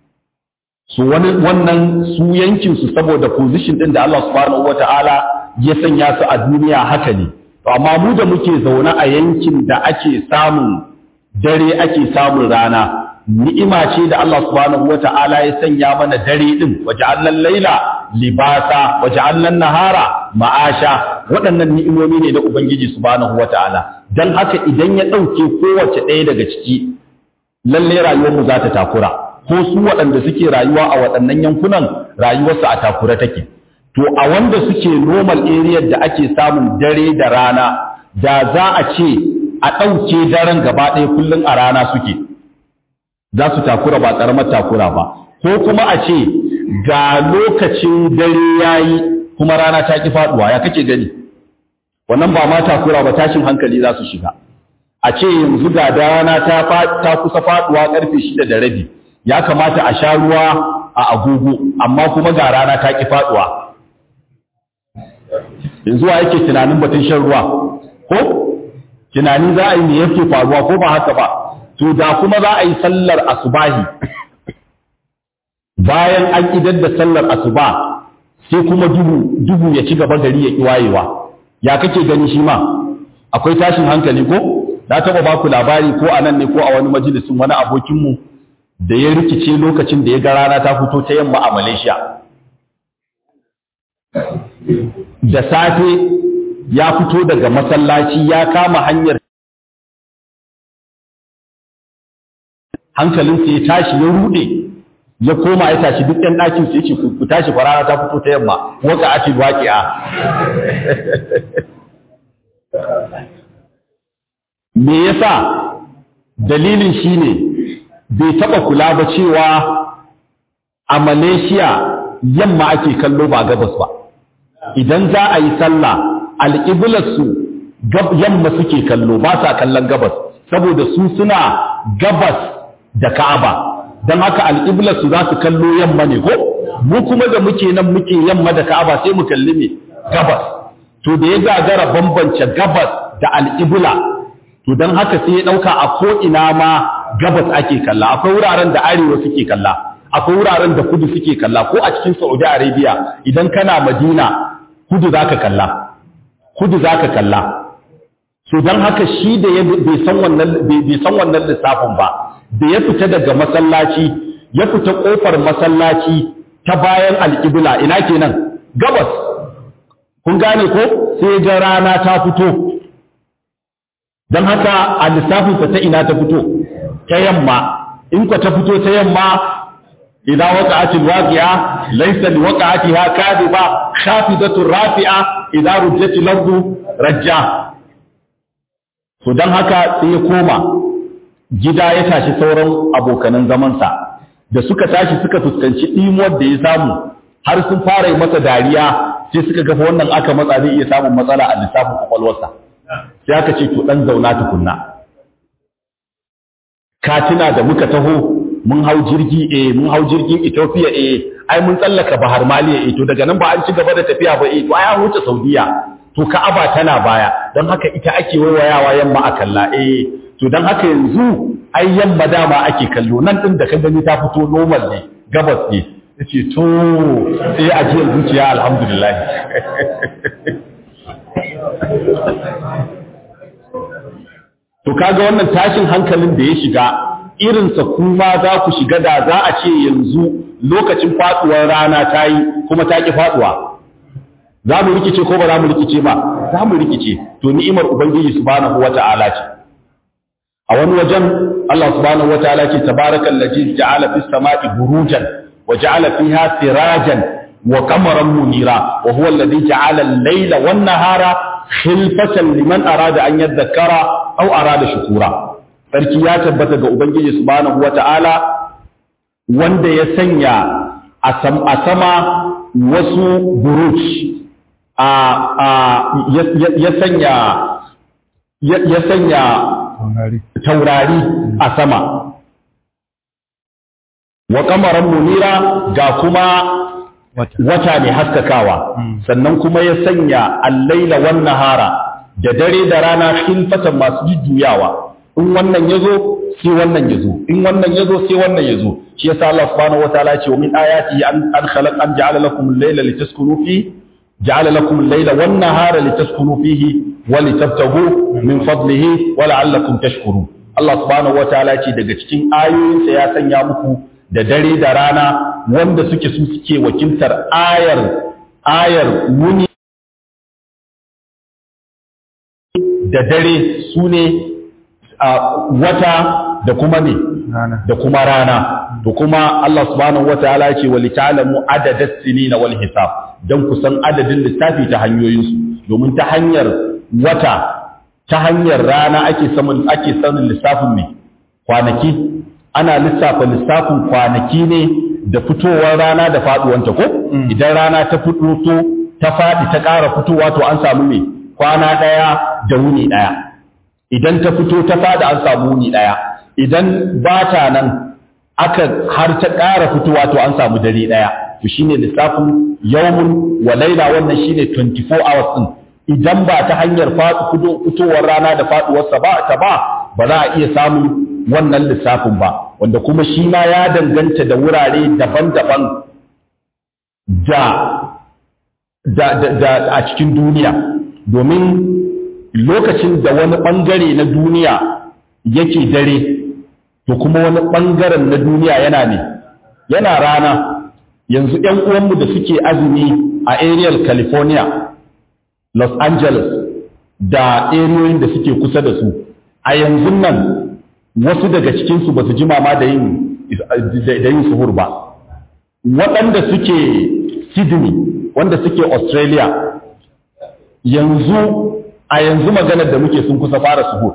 su wani wannan su yankin su saboda position din da Allah subhanahu wata'ala ya sanya su a duniya haka ne to amma mu da muke zaune a yankin da ake samun dare ake samun rana ni'ima ce da Allah subhanahu wata'ala ya sanya mana dare din waja'alnan laila libasa waja'alnan nahara ma'asha waɗannan ni'imomi ne da ubangiji subhanahu wata'ala dan haka idan ya ɗauke kowace ɗaya daga ciki lalle rayuwar mu za ta takura ko su waɗanda suke rayuwa a waɗannan yankunan rayuwarsu a takura take to a wanda suke normal area da ake samun dare da rana da za a ce a ɗauke daren gaba ɗaya kullum a rana suke za su takura ba ƙaramar takura ba ko kuma a ce ga lokacin dare yayi kuma rana ta ki faduwa ya kake gani wannan ba ma takura ba tashin hankali za su shiga a ce yanzu ga rana ta ta kusa faduwa karfe shida da rabi ya kamata a sha ruwa a agogo amma kuma ga rana ta ki faduwa yanzu wa yake tunanin batun shan ruwa ko tunani za a yi me yake faruwa ko ba haka ba to da kuma za a yi sallar asubahi bayan an idar da sallar asuba sai kuma duhu duhu ya ci gaba gari ya ki wayewa ya kake gani shi ma akwai tashin hankali ko na taba baku labari ko a nan ne ko a wani majalisin wani abokinmu da ya rikice lokacin da ya ga rana ta fito ta yamma a Malaysia da safe ya fito daga masallaci ya kama hanyar hankalinsa ya tashi ya rude ya koma ya tashi duk ɗan ɗakin su yake ku tashi farara ta fito ta yamma waka ake waƙi'a me yasa dalilin shine bai taɓa kula ba cewa a Malaysia yamma ake kallo ba gabas ba idan za a yi sallah alƙiblarsu yamma suke kallo ba sa kallon gabas saboda su suna gabas da ka'aba don haka alƙiblarsu za su kallo yamma ne ko mu kuma da muke nan muke yamma da ka'aba sai mu kalli ne gabas to da ya gagara bambance gabas da alƙibla to don haka sai ya ɗauka a ko'ina ma gabas ake kalla akwai wuraren da arewa suke kalla akwai wuraren da kudu suke kalla ko a cikin saudi arabia idan kana madina kudu za ka kalla kudu za ka kalla so don haka shi da ya bai san wannan lissafin ba da ya fita daga masallaci ya fita kofar masallaci ta bayan alƙibla ina kenan gabas kun gane ko sai ga rana ta fito don haka a lissafinsa ta ina ta fito ta yamma in ka ta fito ta yamma إذا وقعت الواقعة ليس لوقعتها كاذبة خافضة رافعة إذا رجت الأرض رجا فدان haka sai ya koma gida ya tashi sauran abokanan zamansa da suka tashi suka fuskanci ɗimuwar da ya samu har sun fara yi masa dariya sai suka gafa wannan aka matsa zai iya samun matsala a lissafin kwakwalwarsa sai aka ce to ɗan zauna tukunna katina da muka taho mun hau jirgi eh mun hau jirgin Ethiopia eh ai mun tsallaka Bahar Maliya eh to daga nan ba an ci gaba da tafiya ba eh to ai an wuce Saudiya to Ka'aba tana baya don haka ita ake wayawa yamma a kalla eh to don haka yanzu ai yamma dama ake kallo nan din da ka gani ta fito normal ne gabas ne yace to sai a jiyar zuciya alhamdulillah to kaga wannan tashin hankalin da ya shiga irinsa kuma za ku shiga da za a ce yanzu lokacin faduwar rana ta yi kuma ta ƙi faduwa za mu rikice ko ba za mu rikice ba za mu rikice to ni'imar ubangiji subhanahu wata'ala ce a wani wajen Allah subhanahu wata'ala ce tabarakal ladzi ja'ala fis sama'i burujan wa ja'ala fiha sirajan wa qamaran munira wa huwa alladhi ja'ala al-layla wan nahara khilfatan liman arada an yadhakkara aw arada shukura sarki ya tabbata ga Ubangiji subhanahu wata'ala wanda ya sanya a sama wasu buruj a ya sanya ya sanya taurari a sama wa kamaran munira ga kuma wata ne haskakawa sannan kuma ya sanya allaila wan nahara da dare da rana khilfatan masu jujjuyawa in wannan ya zo sai wannan ya zo in wannan ya zo sai wannan ya zo shi yasa Allah subhanahu wataala ce wa min ayati an an khalaq an ja'ala lakum al-layla litaskunu fi ja'ala lakum al-layla wan nahara litaskunu fihi wa litabtaghu min fadlihi wa la'allakum tashkurun Allah subhanahu wataala ce daga cikin ayoyinsa ya sanya muku da dare da rana wanda suke su suke wakiltar ayar ayar muni da dare su ne wata da kuma ne da kuma rana da kuma Allah subhanahu wataala ya ce wa lita'lamu adada sinina wal hisab dan ku san adadin lissafi ta hanyoyin su domin ta hanyar wata ta hanyar rana ake samun ake sanin lissafin ne kwanaki ana lissafa lissafin kwanaki ne da fitowar rana da faduwanta ko idan rana ta fito ta faɗi ta ƙara fitowa to an samu ne kwana ɗaya da wuni ɗaya idan ta fito ta faɗi an samu wuni ɗaya idan ba ta nan aka har ta ƙara fitowa to an samu dare ɗaya to shine lissafin yawmun wa laila wannan shine 24 hours din idan ba ta hanyar fitowar rana da faduwarsa ba ta ba ba za a iya samun wannan lissafin ba wanda kuma shi ma ya danganta da wurare daban-daban da da, da, da a cikin duniya domin lokacin da wani ɓangare na duniya yake dare to kuma wani ɓangaren na duniya yana ne yana rana yanzu ‘yan uwanmu da suke azumi a areal california los angeles da eriyoyin da suke kusa da su a yanzu nan wasu daga cikinsu ba su ji mama da yin da yin suhur ba waɗanda suke sydney wanda suke australia yanzu a yanzu maganar da muke sun kusa fara suhur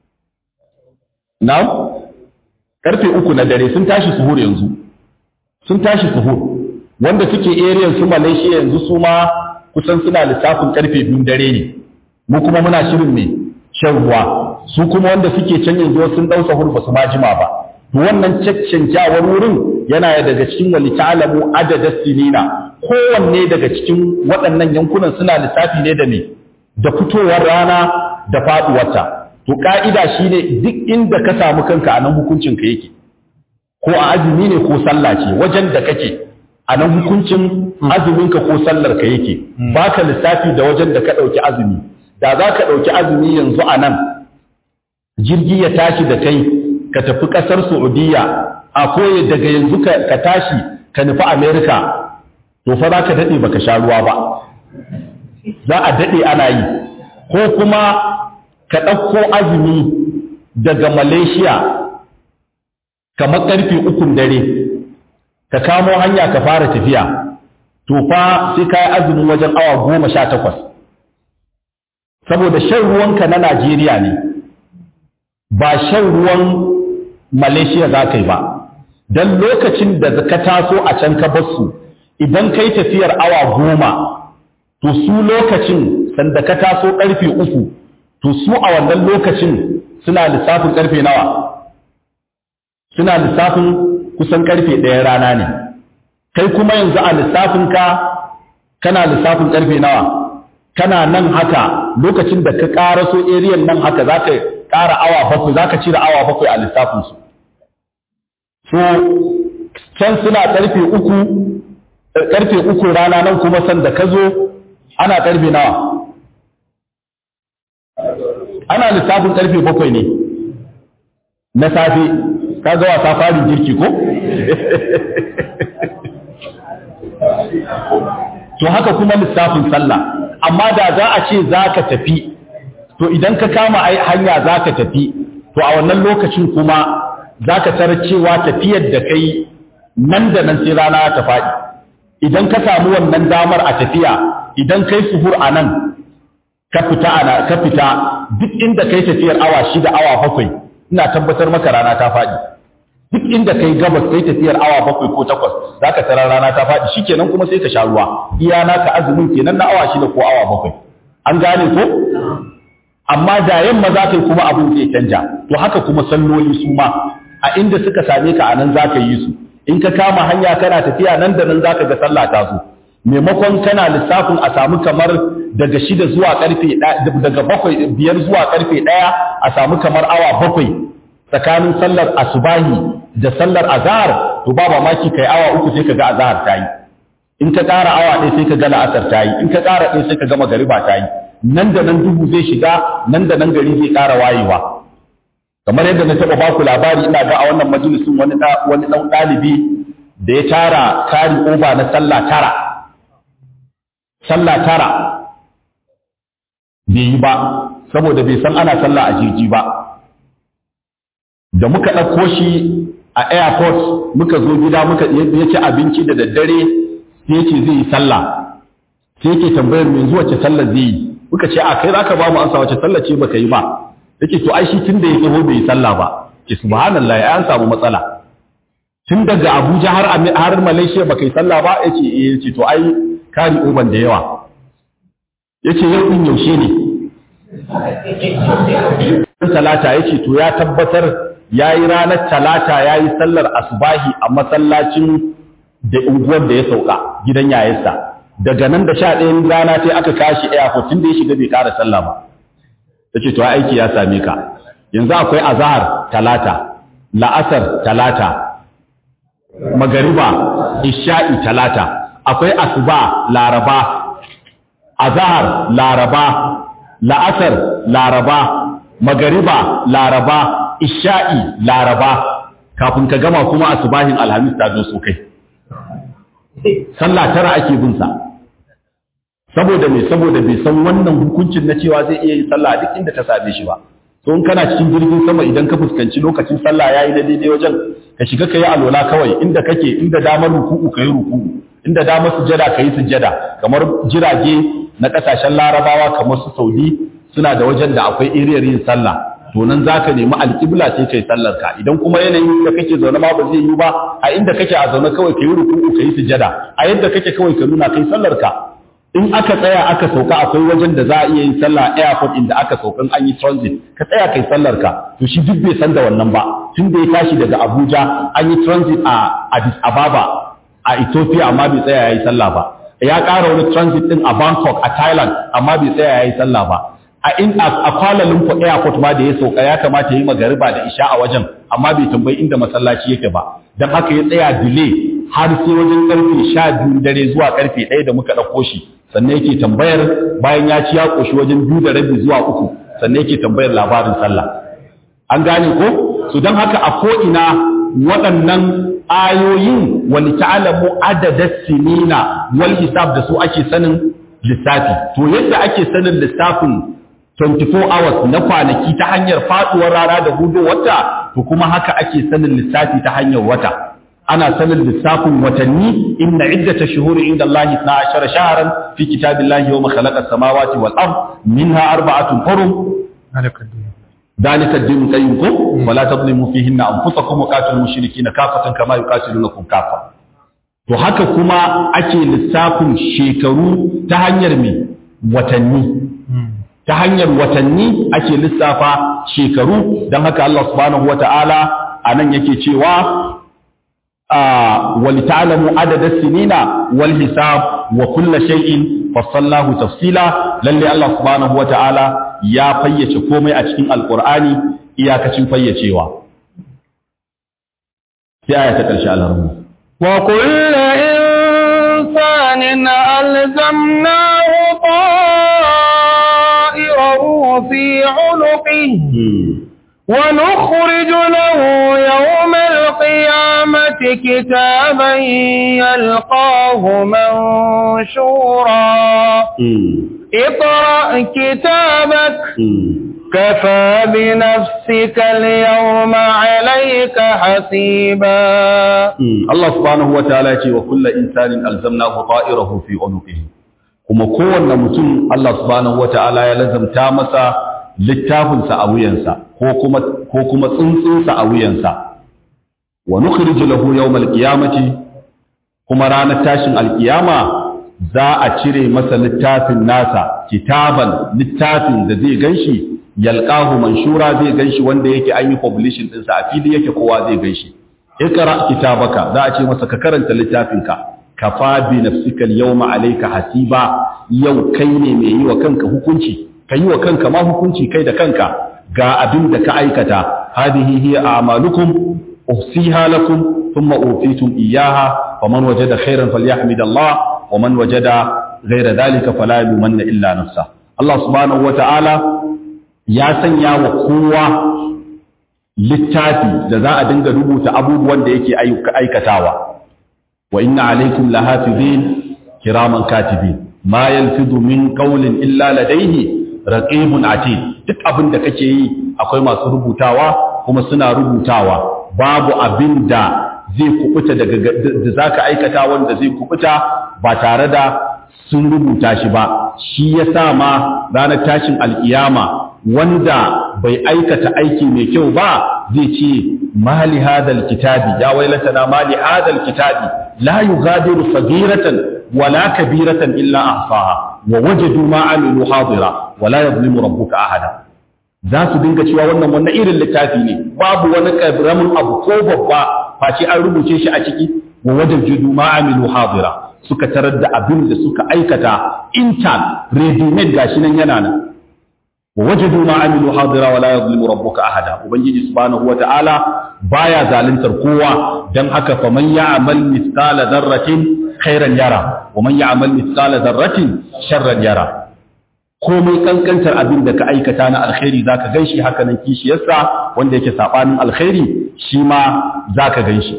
na karfe uku na dare sun tashi suhur yanzu sun tashi suhur wanda suke area su malaysia yanzu su ma kusan suna lissafin karfe biyun dare ne mu kuma muna shirin ne shan ruwa su kuma wanda suke can yanzu sun dau sahur ba su ma jima ba to wannan caccanjawar wurin yana daga cikin wali ta'lamu adada sinina kowanne daga cikin waɗannan yankunan suna lissafi ne da me da fitowar rana da faduwarta to ka'ida shine duk inda ka samu kanka a nan hukuncin ka yake ko a azumi ne ko sallah ce wajen da kake a nan hukuncin azuminka ko sallar ka yake baka lissafi da wajen da ka ɗauki azumi da za ka ɗauki azumi yanzu a nan jirgi ya tashi da kai ka tafi ƙasar saudiya a koye daga yanzu ka tashi ka nufi amerika to fa za ka daɗe baka sha ruwa ba za a daɗe ana yi ko kuma ka ɗauko azumi daga malaysia kamar ƙarfe ukun dare ka kamo hanya ka fara tafiya to fa sai ka yi azumin wajen awa goma sha takwas saboda shan ruwanka na najeriya ne ba shan ruwan malaysia za ka yi ba don lokacin da ka taso a can ka basu idan kai tafiyar awa goma to su lokacin sanda ka taso karfe uku to su a wannan lokacin suna lissafin karfe nawa suna lissafin kusan karfe ɗaya rana ne kai kuma yanzu a lissafinka kana lissafin karfe nawa kana nan haka lokacin da ka ƙaraso eriyan nan haka za ka ƙara awa bakwai za ka cire awa bakwai a lissafinsu so can suna karfe uku karfe uku rana nan kuma sanda ka zo ana karfe nawa ana lissafin karfe bakwai ne na safe ka ga wasa fari girki ko to haka kuma lissafin sallah amma da za a ce za ka tafi to idan ka kama hanya za ka tafi to a wannan lokacin kuma za ka tarar cewa tafiyar da kai nan da nan sai rana ta faɗi idan ka samu wannan damar a tafiya idan kai suhur a nan ka fita ana ka fita duk inda kai tafiyar awa shida awa bakwai ina tabbatar maka rana ta faɗi duk inda kai gabas kai tafiyar awa bakwai ko takwas za ka tarar rana ta faɗi shikenan kuma sai ka sha ruwa iya naka azumin kenan na awa shida ko awa bakwai an gane ko amma da yamma za ka yi kuma abin zai canja to haka kuma salloli su ma a inda suka same ka a nan za ka yi su in ka kama hanya kana tafiya nan da nan za ka ga sallah ta zo maimakon kana lissafin a samu kamar daga shida zuwa karfe daga bakwai biyar zuwa karfe ɗaya a samu kamar awa bakwai tsakanin sallar asubahi da sallar azhar to ba mamaki kai awa uku sai ka ga azhar ta yi in ka ƙara awa ɗaya sai ka ga la'asar ta yi in ka ƙara ɗaya sai ka ga magariba ta yi nan da nan duhu zai shiga nan da nan gari zai ƙara wayewa kamar yadda na taɓa baku labari ina ga a wannan majalisun wani wani ɗan ɗalibi da ya tara kari oba na sallah tara sallah tara bai yi ba saboda bai san ana sallah a jirgi ba da muka ɗauko shi a airport muka zo gida muka ya ci abinci da daddare sai ce zai yi sallah sai yake tambayar mai zuwa ce sallah zai yi muka ce a kai za ka ba mu ansa wace sallah ce baka yi ba yake to ai shi tun da ya tsaho bai yi sallah ba ke subhanallah ya an samu matsala tun daga Abuja har har Malaysia baka yi sallah ba yace eh yace to ai kari oban da yawa yace yau din yaushe ne talata yace to ya tabbatar yayi ranar talata yayi sallar asbahi a masallacin da unguwar da ya sauka gidan yayarsa daga nan da sha ɗayan rana sai aka kashi airport tun da ya shiga bai ƙara sallah ba yace to aiki ya same ka yanzu akwai azhar talata la'asar talata magariba isha'i talata akwai asuba laraba azhar laraba la'asar laraba magariba laraba isha'i laraba kafin ka gama kuma asubahin alhamis ta zo so kai sallah tara ake bin sa saboda me saboda bai san wannan hukuncin na cewa zai iya yin sallah duk inda ta same shi ba to in kana cikin jirgin sama idan ka fuskanci lokacin sallah yayi na daidai wajen ka shiga kai alola kawai inda kake inda damar ruku'u kai ruku'u inda damar sujada kai sujada kamar jirage na kasashen larabawa kamar su saudi suna da wajen da akwai iriyar yin sallah to nan zaka nemi alƙibla sai kai sallar ka idan kuma yanayin da kake zaune ma ba zai yi ba a inda kake a zaune kawai kai ruku'u kai sujada a yadda kake kawai ka nuna kai sallar ka in aka tsaya aka sauka akwai wajen da za a iya yin sallah airport inda aka saukan an yi transit ka tsaya kai sallar ka to shi duk bai san da wannan ba tun da ya tashi daga Abuja an yi transit a Addis Ababa a Ethiopia amma bai tsaya yayi sallah ba ya ƙara wani transit din a Bangkok a Thailand amma bai tsaya yayi sallah ba a in a Kuala Lumpur airport ma da ya sauka ya kamata ya yi magariba da isha a wajen amma bai tambayi inda masallaci yake ba dan haka ya tsaya delay har sai wajen karfe 12 dare zuwa karfe 1 da muka dauko shi sannan yake tambayar bayan ya ci ya koshi wajen biyu da rabi zuwa uku sannan yake tambayar labarin sallah an gane ko su don haka a ko'ina waɗannan ayoyin wani ta'alamu adadar sinina wal hisab da su ake sanin lissafi to yadda ake sanin lissafin 24 hours na kwanaki ta hanyar faɗuwar rana da hudu wata to kuma haka ake sanin lissafi ta hanyar wata ana sanin lissafin watanni inna iddata shuhuri inda Allah 12 shahran fi kitabillahi yawma khalaqa as-samawati wal ard minha arba'atun hurum ذلك الدين قيمكم ولا تظلموا فيهن انفسكم وقاتلوا المشركين كافة كما يقاتلونكم كافة to haka kuma ake lissafin shekaru ta hanyar me watanni ta hanyar watanni ake lissafa shekaru don haka Allah subhanahu wata'ala anan yake cewa ولتعلموا عدد السنين والحساب وكل شيء فصلناه تفصيلا للي الله سبحانه وتعالى يا فيّce komai a cikin alqur'ani iyakacin fayyacewa sai aya ta karshe Allah wa kullu insanin alzamnahu ta'irahu fi 'unuqihi ونخرج له يوم القيامة كتابا يلقاه منشورا اقرأ كتابك كفى بنفسك اليوم عليك حسيبا الله سبحانه وتعالى وكل إنسان ألزمناه طائره في عنقه kuma kowanne mutum Allah subhanahu wataala ya lazamta masa littafinsa a wuyansa ko kuma tsuntsunsa a wuyansa wa nukhriju lahu yawmal qiyamati kuma ranar tashin alkiyama za a cire masa littafin nasa kitaban littafin da zai ganshi yalqahu manshura zai ganshi wanda yake an yi publishing ɗinsa a fili yake kowa zai ganshi ikra kitabaka za a ce masa ka karanta littafinka kafa bi nafsika al-yawma alayka hasiba yau kai ne mai yi wa kanka hukunci ka yi wa kanka ma hukunci kai da kanka ga abin da ka aikata hadihi hiya a'malukum uhsiha lakum thumma utitum iyyaha faman wajada khairan falyahmidallah wa man wajada ghayra dhalika fala yumanna illa nafsa Allah subhanahu wata'ala ya sanya wa kowa littafi da za a dinga rubuta abubuwan da yake aikatawa wa inna alaikum lahafizin kiraman katibin ma yalfidu min qawlin illa ladayhi raqibun atid duk abin da kake yi akwai masu rubutawa kuma suna rubutawa babu abin da zai kubuta daga da zaka aikata wanda zai kubuta ba tare da sun rubuta shi ba shi yasa ma ranar tashin alkiyama wanda bai aikata aiki mai kyau ba zai ce mali hadal kitabi ya wailatana mali hadal kitabi la yughadiru saghiratan wala kabiratan illa ahsaha wa wajadu ma amilu hadira wala yadhlimu rabbuka ahada za su dinga cewa wannan wannan irin littafi ne babu wani karamin abu ko babba face an rubuce shi a ciki wa wajadu ma amilu hadira suka tarar da abin da suka aikata intan ready made gashi nan yana nan wajadu ma amilu hadira wala yadhlimu rabbuka ahada ubangiji subhanahu wataala baya zaluntar kowa dan haka fa man ya'mal mithqala dharratin khairan yara wa man ya'mal mithqala dharratin sharran yara komai kankantar abin da ka aikata na alkhairi zaka ganshi haka nan kishiyarsa wanda yake sabanin alkhairi shi ma zaka ganshi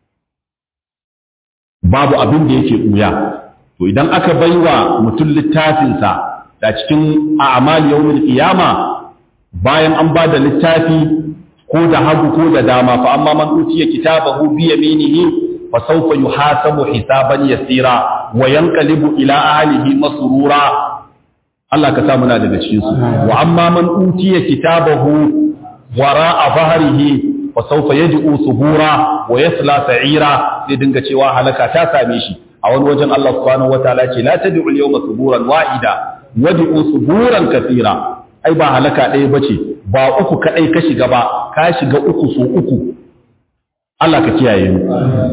babu abin da yake ɓuya to idan aka baiwa mutum littafinsa da cikin a'mal yawmil qiyama bayan an ba da littafi ko da hagu ko da dama fa amma man utiya kitabahu bi yaminihi fa sawfa yuhasabu hisaban yasira wa yanqalibu ila ahlihi masrura Allah ka sa muna daga cikin su wa amma man utiya kitabahu wara'a dhahrihi wa sawfa yad'u subura wa yasla sa'ira sai dinga cewa halaka ta same shi a wani wajen Allah subhanahu wataala ce la tad'u al-yawma suburan wahida wad'u suburan kathira ai ba halaka ɗaya bace ba uku kadai ka shiga ba ka shiga uku so uku Allah ka kiyaye mu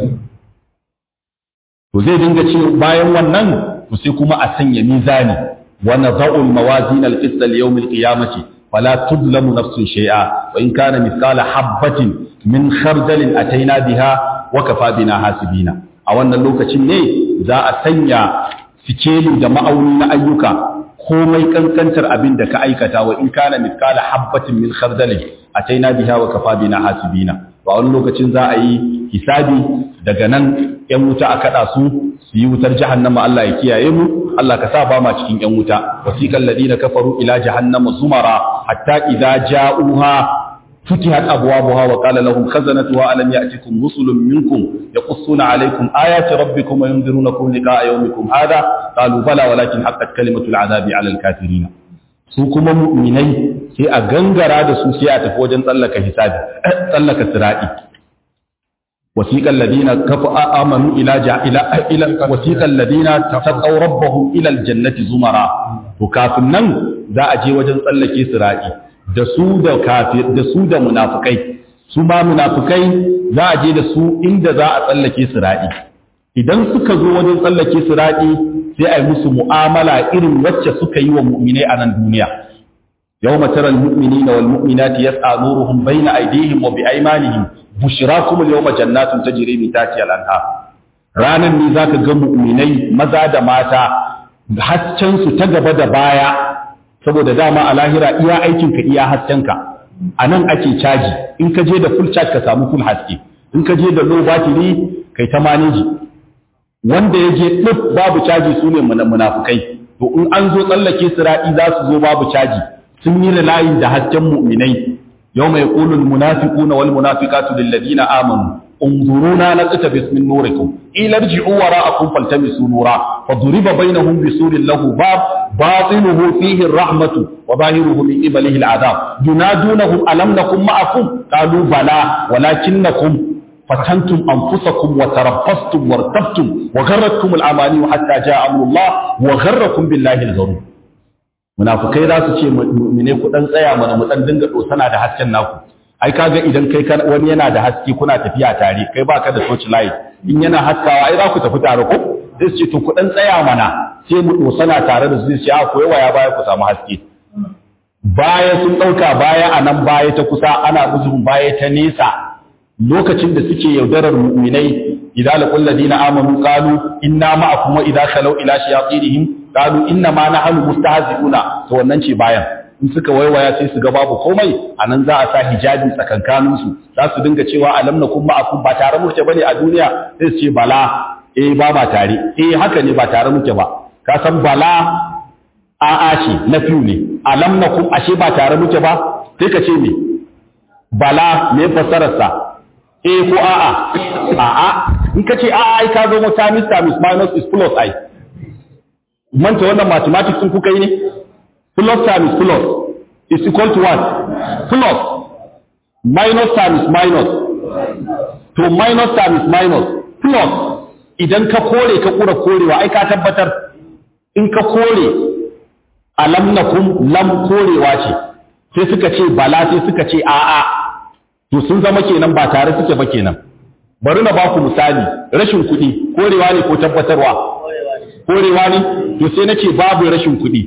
to zai dinga ce bayan wannan to sai kuma a sanya mizani wa nadha'u al-mawazin al-qist al-yawm al-qiyamati fala tudlamu nafsun shay'a wa in kana mithqala habatin min khardalin ataina biha wa kafa bina hasibina a wannan lokacin ne za a sanya sikeli da ma'auni na ayyuka komai kankantar abin da ka aikata wa in kana mithqala habatin min khardalin ataina biha wa kafa bina hasibina a wani lokacin za a yi hisabi daga nan ‘yan wuta a kaɗa su su yi wutar jahannama Allah ya kiyaye mu Allah ka sa ba ma cikin ‘yan wuta wasiƙan ladina kafaru ila jahannama zumara hatta idza ja'uha futihat abwabuha wa qala lahum khazanatuha alam ya'tikum rusulun minkum yaqussuna alaykum ayati rabbikum wa yunzirunakum liqa'a yawmikum hadha qalu bala walakin haqqat kalimatul azabi 'ala al-kafirin su kuma mu'minai sai a gangara da su sai a tafi wajen tsallaka hisabi tsallaka sirati wasiqal ladina kafa amanu ila ila ila wasiqal ladina taqaw rabbahum ila aljannati zumara to kafin nan za a je wajen tsallake sirati da su da kafir da su da munafikai su ma munafikai za a je da su inda za a tsallake sirati idan suka zo wajen tsallake sirati sai a yi musu mu'amala irin wacce suka yi wa mu'minai a nan duniya يوم ترى المؤمنين والمؤمنات يسعى نورهم بين أيديهم وبأيمانهم بشراكم اليوم جنات تجري من تحتها الأنهار ranan ne zaka ga mu'minai maza da mata hasken su ta gaba da baya saboda dama a lahira iya aikin ka iya hasken ka anan ake caji in ka je da full charge ka samu full haske in ka je da low battery kai ta manage wanda ya je duk babu caji su ne munafukai to in an zo tsallake sira'i za su zo babu caji sun yi layin da hasken mu'minai yau mai ƙulun munafiku na wal munafikatu lilladina amanu unzuruna na tsita bismin nurikum ilar ji'u wara a kun faltami su nura fa duriba bainahum bisurin lahu bab batinuhu fihi rahmatu wa zahiruhu min qibalihi al'adab yunadunahum alam nakum ma'akum qalu bala walakinnakum فتنتم أنفسكم وتربصتم وارتبتم وغرتكم الأماني حتى جاء أمر الله وغركم بالله الغرور munafukai za su ce mu'mine ku dan tsaya mana mu dan dinga dosana da hasken naku ai kaga idan kai wani yana da haske kuna tafiya tare kai baka da torch light in yana haskawa ai za ku tafi tare ko sai su ce to ku dan tsaya mana sai mu dosana tare da su sai ce a ku yawa baya ku samu haske baya sun dauka baya a nan baya ta kusa ana musu baya ta nesa lokacin da suke yaudarar mu'minai idza laqul ladina amanu qalu inna ma'akum wa idza khalu ila shayatinihim qalu inna ma nahnu mustahzi'una to wannan ce bayan in suka waiwaya sai su ga babu komai anan za a sa hijabi tsakankanin su za su dinga cewa alam nakum ma'akum ba tare muke bane a duniya sai su ce bala eh ba ba tare eh haka ne ba tare muke ba ka san bala a'a ce na fiu ne alam nakum ashe ba tare muke ba sai ka ce me bala me fassarar sa eh ko a'a a'a in ka ce a'a ai ka zo times times minus is plus ai manta wannan mathematics sun kuka yi ne plus times plus is equal to what plus minus times minus to minus times minus plus idan ka kore ka kura korewa ai ka tabbatar in ka kore alam nakum lam korewa ce sai suka ce bala sai suka ce a'a to sun zama kenan ba tare suke ba kenan bari na baku misali rashin kuɗi korewa ne ko tabbatarwa korewa ne to sai na ce babu rashin kuɗi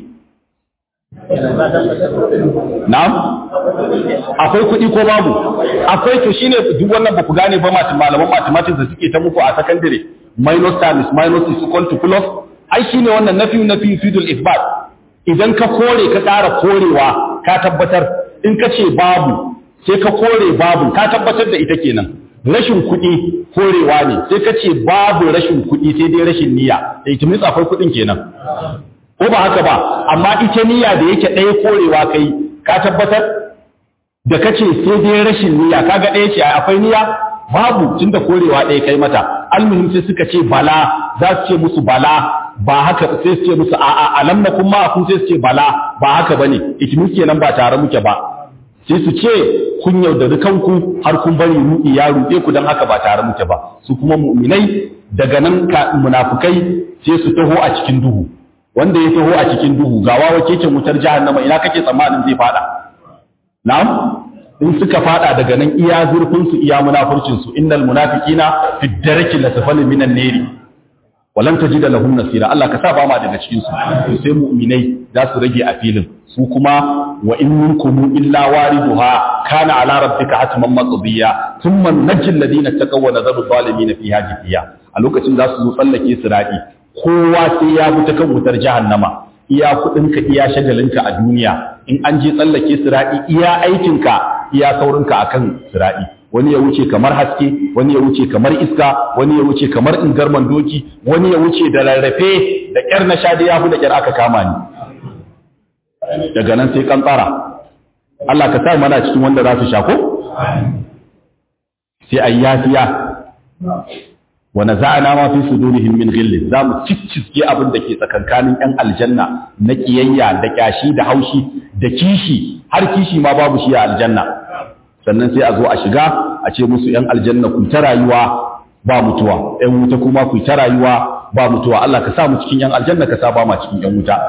na'am akwai kuɗi ko babu akwai to shine duk wannan ba ku gane ba malaman mathematics da suke ta muku a secondary minus times minus is equal to plus ai shine wannan nafi nafi fidul isbat idan ka kore ka ƙara korewa ka tabbatar in ka ce babu sai ka kore babu ka tabbatar da ita kenan rashin kuɗi korewa ne sai ka ce babu rashin kuɗi sai dai rashin niyya da ita mitsa akwai kuɗin kenan ko ba haka ba amma ita niyya da yake ɗaya korewa kai ka tabbatar da ka ce sai dai rashin niyya kaga ɗaya ce akwai niyya babu tunda korewa ɗaya kai mata almuhim sai suka ce bala za su ce musu bala ba haka sai su ce musu a'a alam na kuma kun sai su ce bala ba haka bane itimin kenan ba tare muke ba sai su ce kun yaudari kanku har kun bari ruɗi ya ruɗe ku don haka ba tare muke ba su kuma mu'minai daga nan ka munafukai sai su taho a cikin duhu wanda ya taho a cikin duhu ga wawa keken wutar jahannama ina kake tsammanin zai fada na'am in suka fada daga nan iya zurfin su iya munafurcin su innal munafiqina fi darki lasfali minan nari walan tajida lahum nasira Allah ka sa ba ma daga cikin su sai mu'minai za su rage a filin su kuma wa in minkum illa wariduha kana ala rabbika hatman maqdiya thumma najjil ladina taqaw wa nadharu zalimin fiha jifiya a lokacin za su zo tsallake sirati kowa sai ya bi ta kan wutar jahannama iya kudinka iya shagalinka a duniya in an je tsallake sirati iya aikinka iya saurinka akan sirati wani ya wuce kamar haske wani ya wuce kamar iska wani ya wuce kamar ingarman doki wani ya wuce da rarrafe da kyar na sha da yahu da kyar aka kama ni daga nan sai kantsara Allah ka sa mana cikin wanda za su sha ko sai ayi yafiya wa naza'na ma fi sudurihim min ghillin za mu cicciske abin da ke tsakankanin yan aljanna na kiyayya da kyashi da haushi da kishi har kishi ma babu shi a aljanna sannan sai a zo a shiga a ce musu ‘yan aljanna ku ta rayuwa ba mutuwa, ‘yan wuta kuma ku ta rayuwa ba mutuwa, Allah ka sa mu cikin ‘yan aljanna ka sa ba ma cikin ‘yan wuta.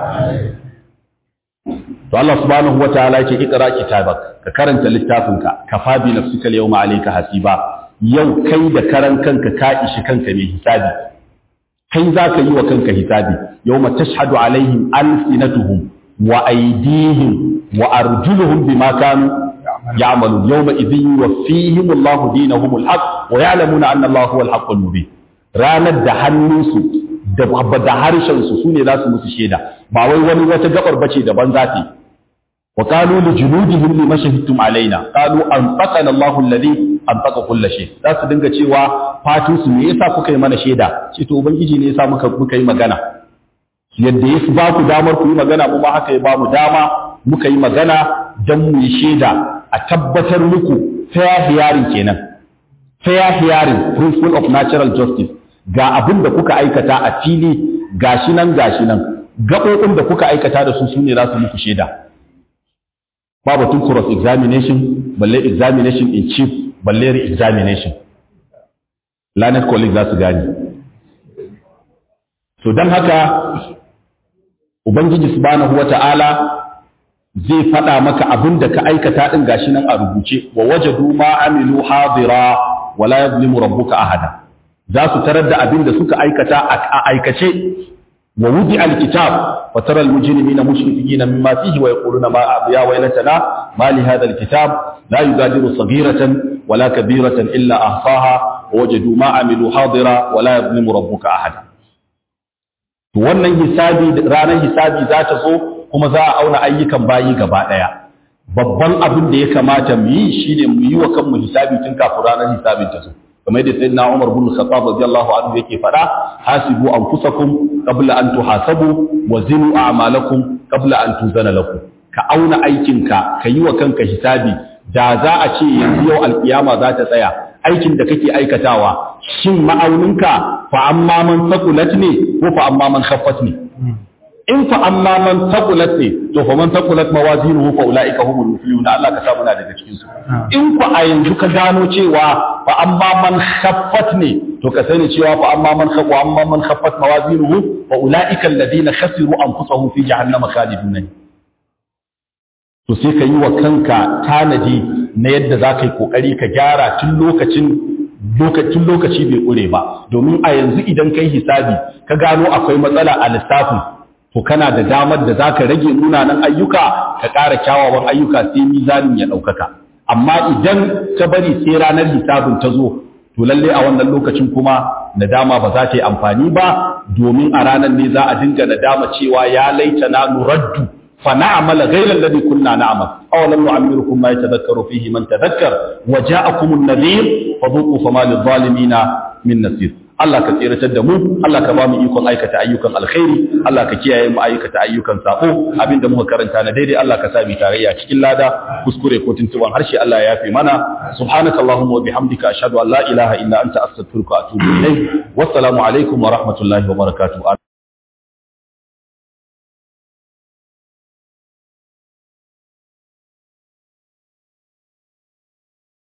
To Allah subhanahu wa ta'ala ce ikra kitabak ka karanta littafinka ka fabi nafsika yawma alayka hasiba yau kai da karan kanka ka ishi kanka mai hisabi kai za ka yi wa kanka hisabi yawma tashhadu alaihim alsinatuhum wa aydihim wa arjuluhum bima kanu يعملون يومئذ يوفيهم الله دينهم الحق ويعلمون أن الله هو الحق المبين ranar da hannunsu da da harshensu su ne za su musu shaida ba wai wani wata gabar bace daban za ta yi wa qalu li junudihim lima shahidtum alaina qalu anfaqana Allahu alladhi anfaqa kull shay za su dinga cewa fatin su me yasa kuka yi mana shaida ce to ubangiji ne yasa muka muka yi magana yadda ya ba ku damar ku yi magana mu ma haka ya ba mu dama muka yi magana dan mu yi shaida a tabbatar muku fair hearing kenan fair hearing principle of natural justice ga abin da kuka aikata a fili gashi nan gashi nan gaɓoɓin da kuka aikata da su su ne za su muku shaida ba batun cross examination balle examination in chief balle re examination lanet colleague za su gani to don haka ubangiji subhanahu wata'ala zai faɗa maka abin da ka aikata ɗin gashi nan a rubuce wa wajadu ma amilu hadira wala yazlimu rabbuka ahada za su tarar da abin da suka aikata a aikace wa wudi alkitab wa tara almujrimina mushfiqina mimma fihi wa yaquluna ma ya waylatana ma li hadha alkitab la yugadiru saghiratan wala kabiratan illa ahsaha wa wajadu ma amilu hadira wala yazlimu rabbuka ahada to wannan hisabi ranar hisabi za ta zo kuma za a auna ayyukan bayi gaba ɗaya babban abin da ya kamata mu yi shine mu yi wa kanmu hisabi tun kafin ranar hisabin ta zo kamar yadda sayyidina Umar bin Khattab radiyallahu anhu yake faɗa hasibu anfusakum qabla an tuhasabu wa zinu a'malakum qabla an tuzana lakum ka auna aikinka ka yi wa kanka hisabi da za a ce yanzu yau alkiyama za ta tsaya aikin da kake aikatawa shin ma'auninka fa amma man saqulat ne ko fa amma man khaffat ne in fa amma man taqulat ne to fa man taqulat mawazinuhu fa ulaika humul muflihun Allah ka sa muna daga cikin su in ku a yanzu ka gano cewa fa amma man khaffat ne to ka sani cewa fa amma man khaffa amma man khaffat mawazinuhu fa ulaika alladhina khasiru anfusahum fi jahannama khalidun to sai ka yi wa kanka tanadi na yadda za ka yi kokari ka gyara tun lokacin lokacin lokaci bai ƙure ba domin a yanzu idan kai hisabi ka gano akwai matsala a lissafin to kana da damar da za ka rage munanan ayyuka ka ƙara kyawawan ayyuka sai mizanin ya ɗaukaka amma idan ka bari sai ranar hisabin ta zo to lalle a wannan lokacin kuma nadama ba za ta yi amfani ba domin a ranar ne za a dinga nadama cewa ya laita na nuraddu فنعمل غير الذي كنا نعمل أولم نعمركم ما يتذكر فيه من تذكر وجاءكم النذير فذوقوا فما للظالمين من نصير Allah ka tsiratar da mu Allah ka ba mu ikon aikata ayyukan alkhairi Allah ka kiyaye mu aikata ayyukan sako abinda muka karanta na daidai Allah ka sa mu tarayya cikin lada kuskure ko tuntuban harshe Allah ya yafe mana subhanaka allahumma wa bihamdika ashhadu an la ilaha illa anta astaghfiruka wa atubu ilayk wassalamu alaikum wa rahmatullahi wa barakatuh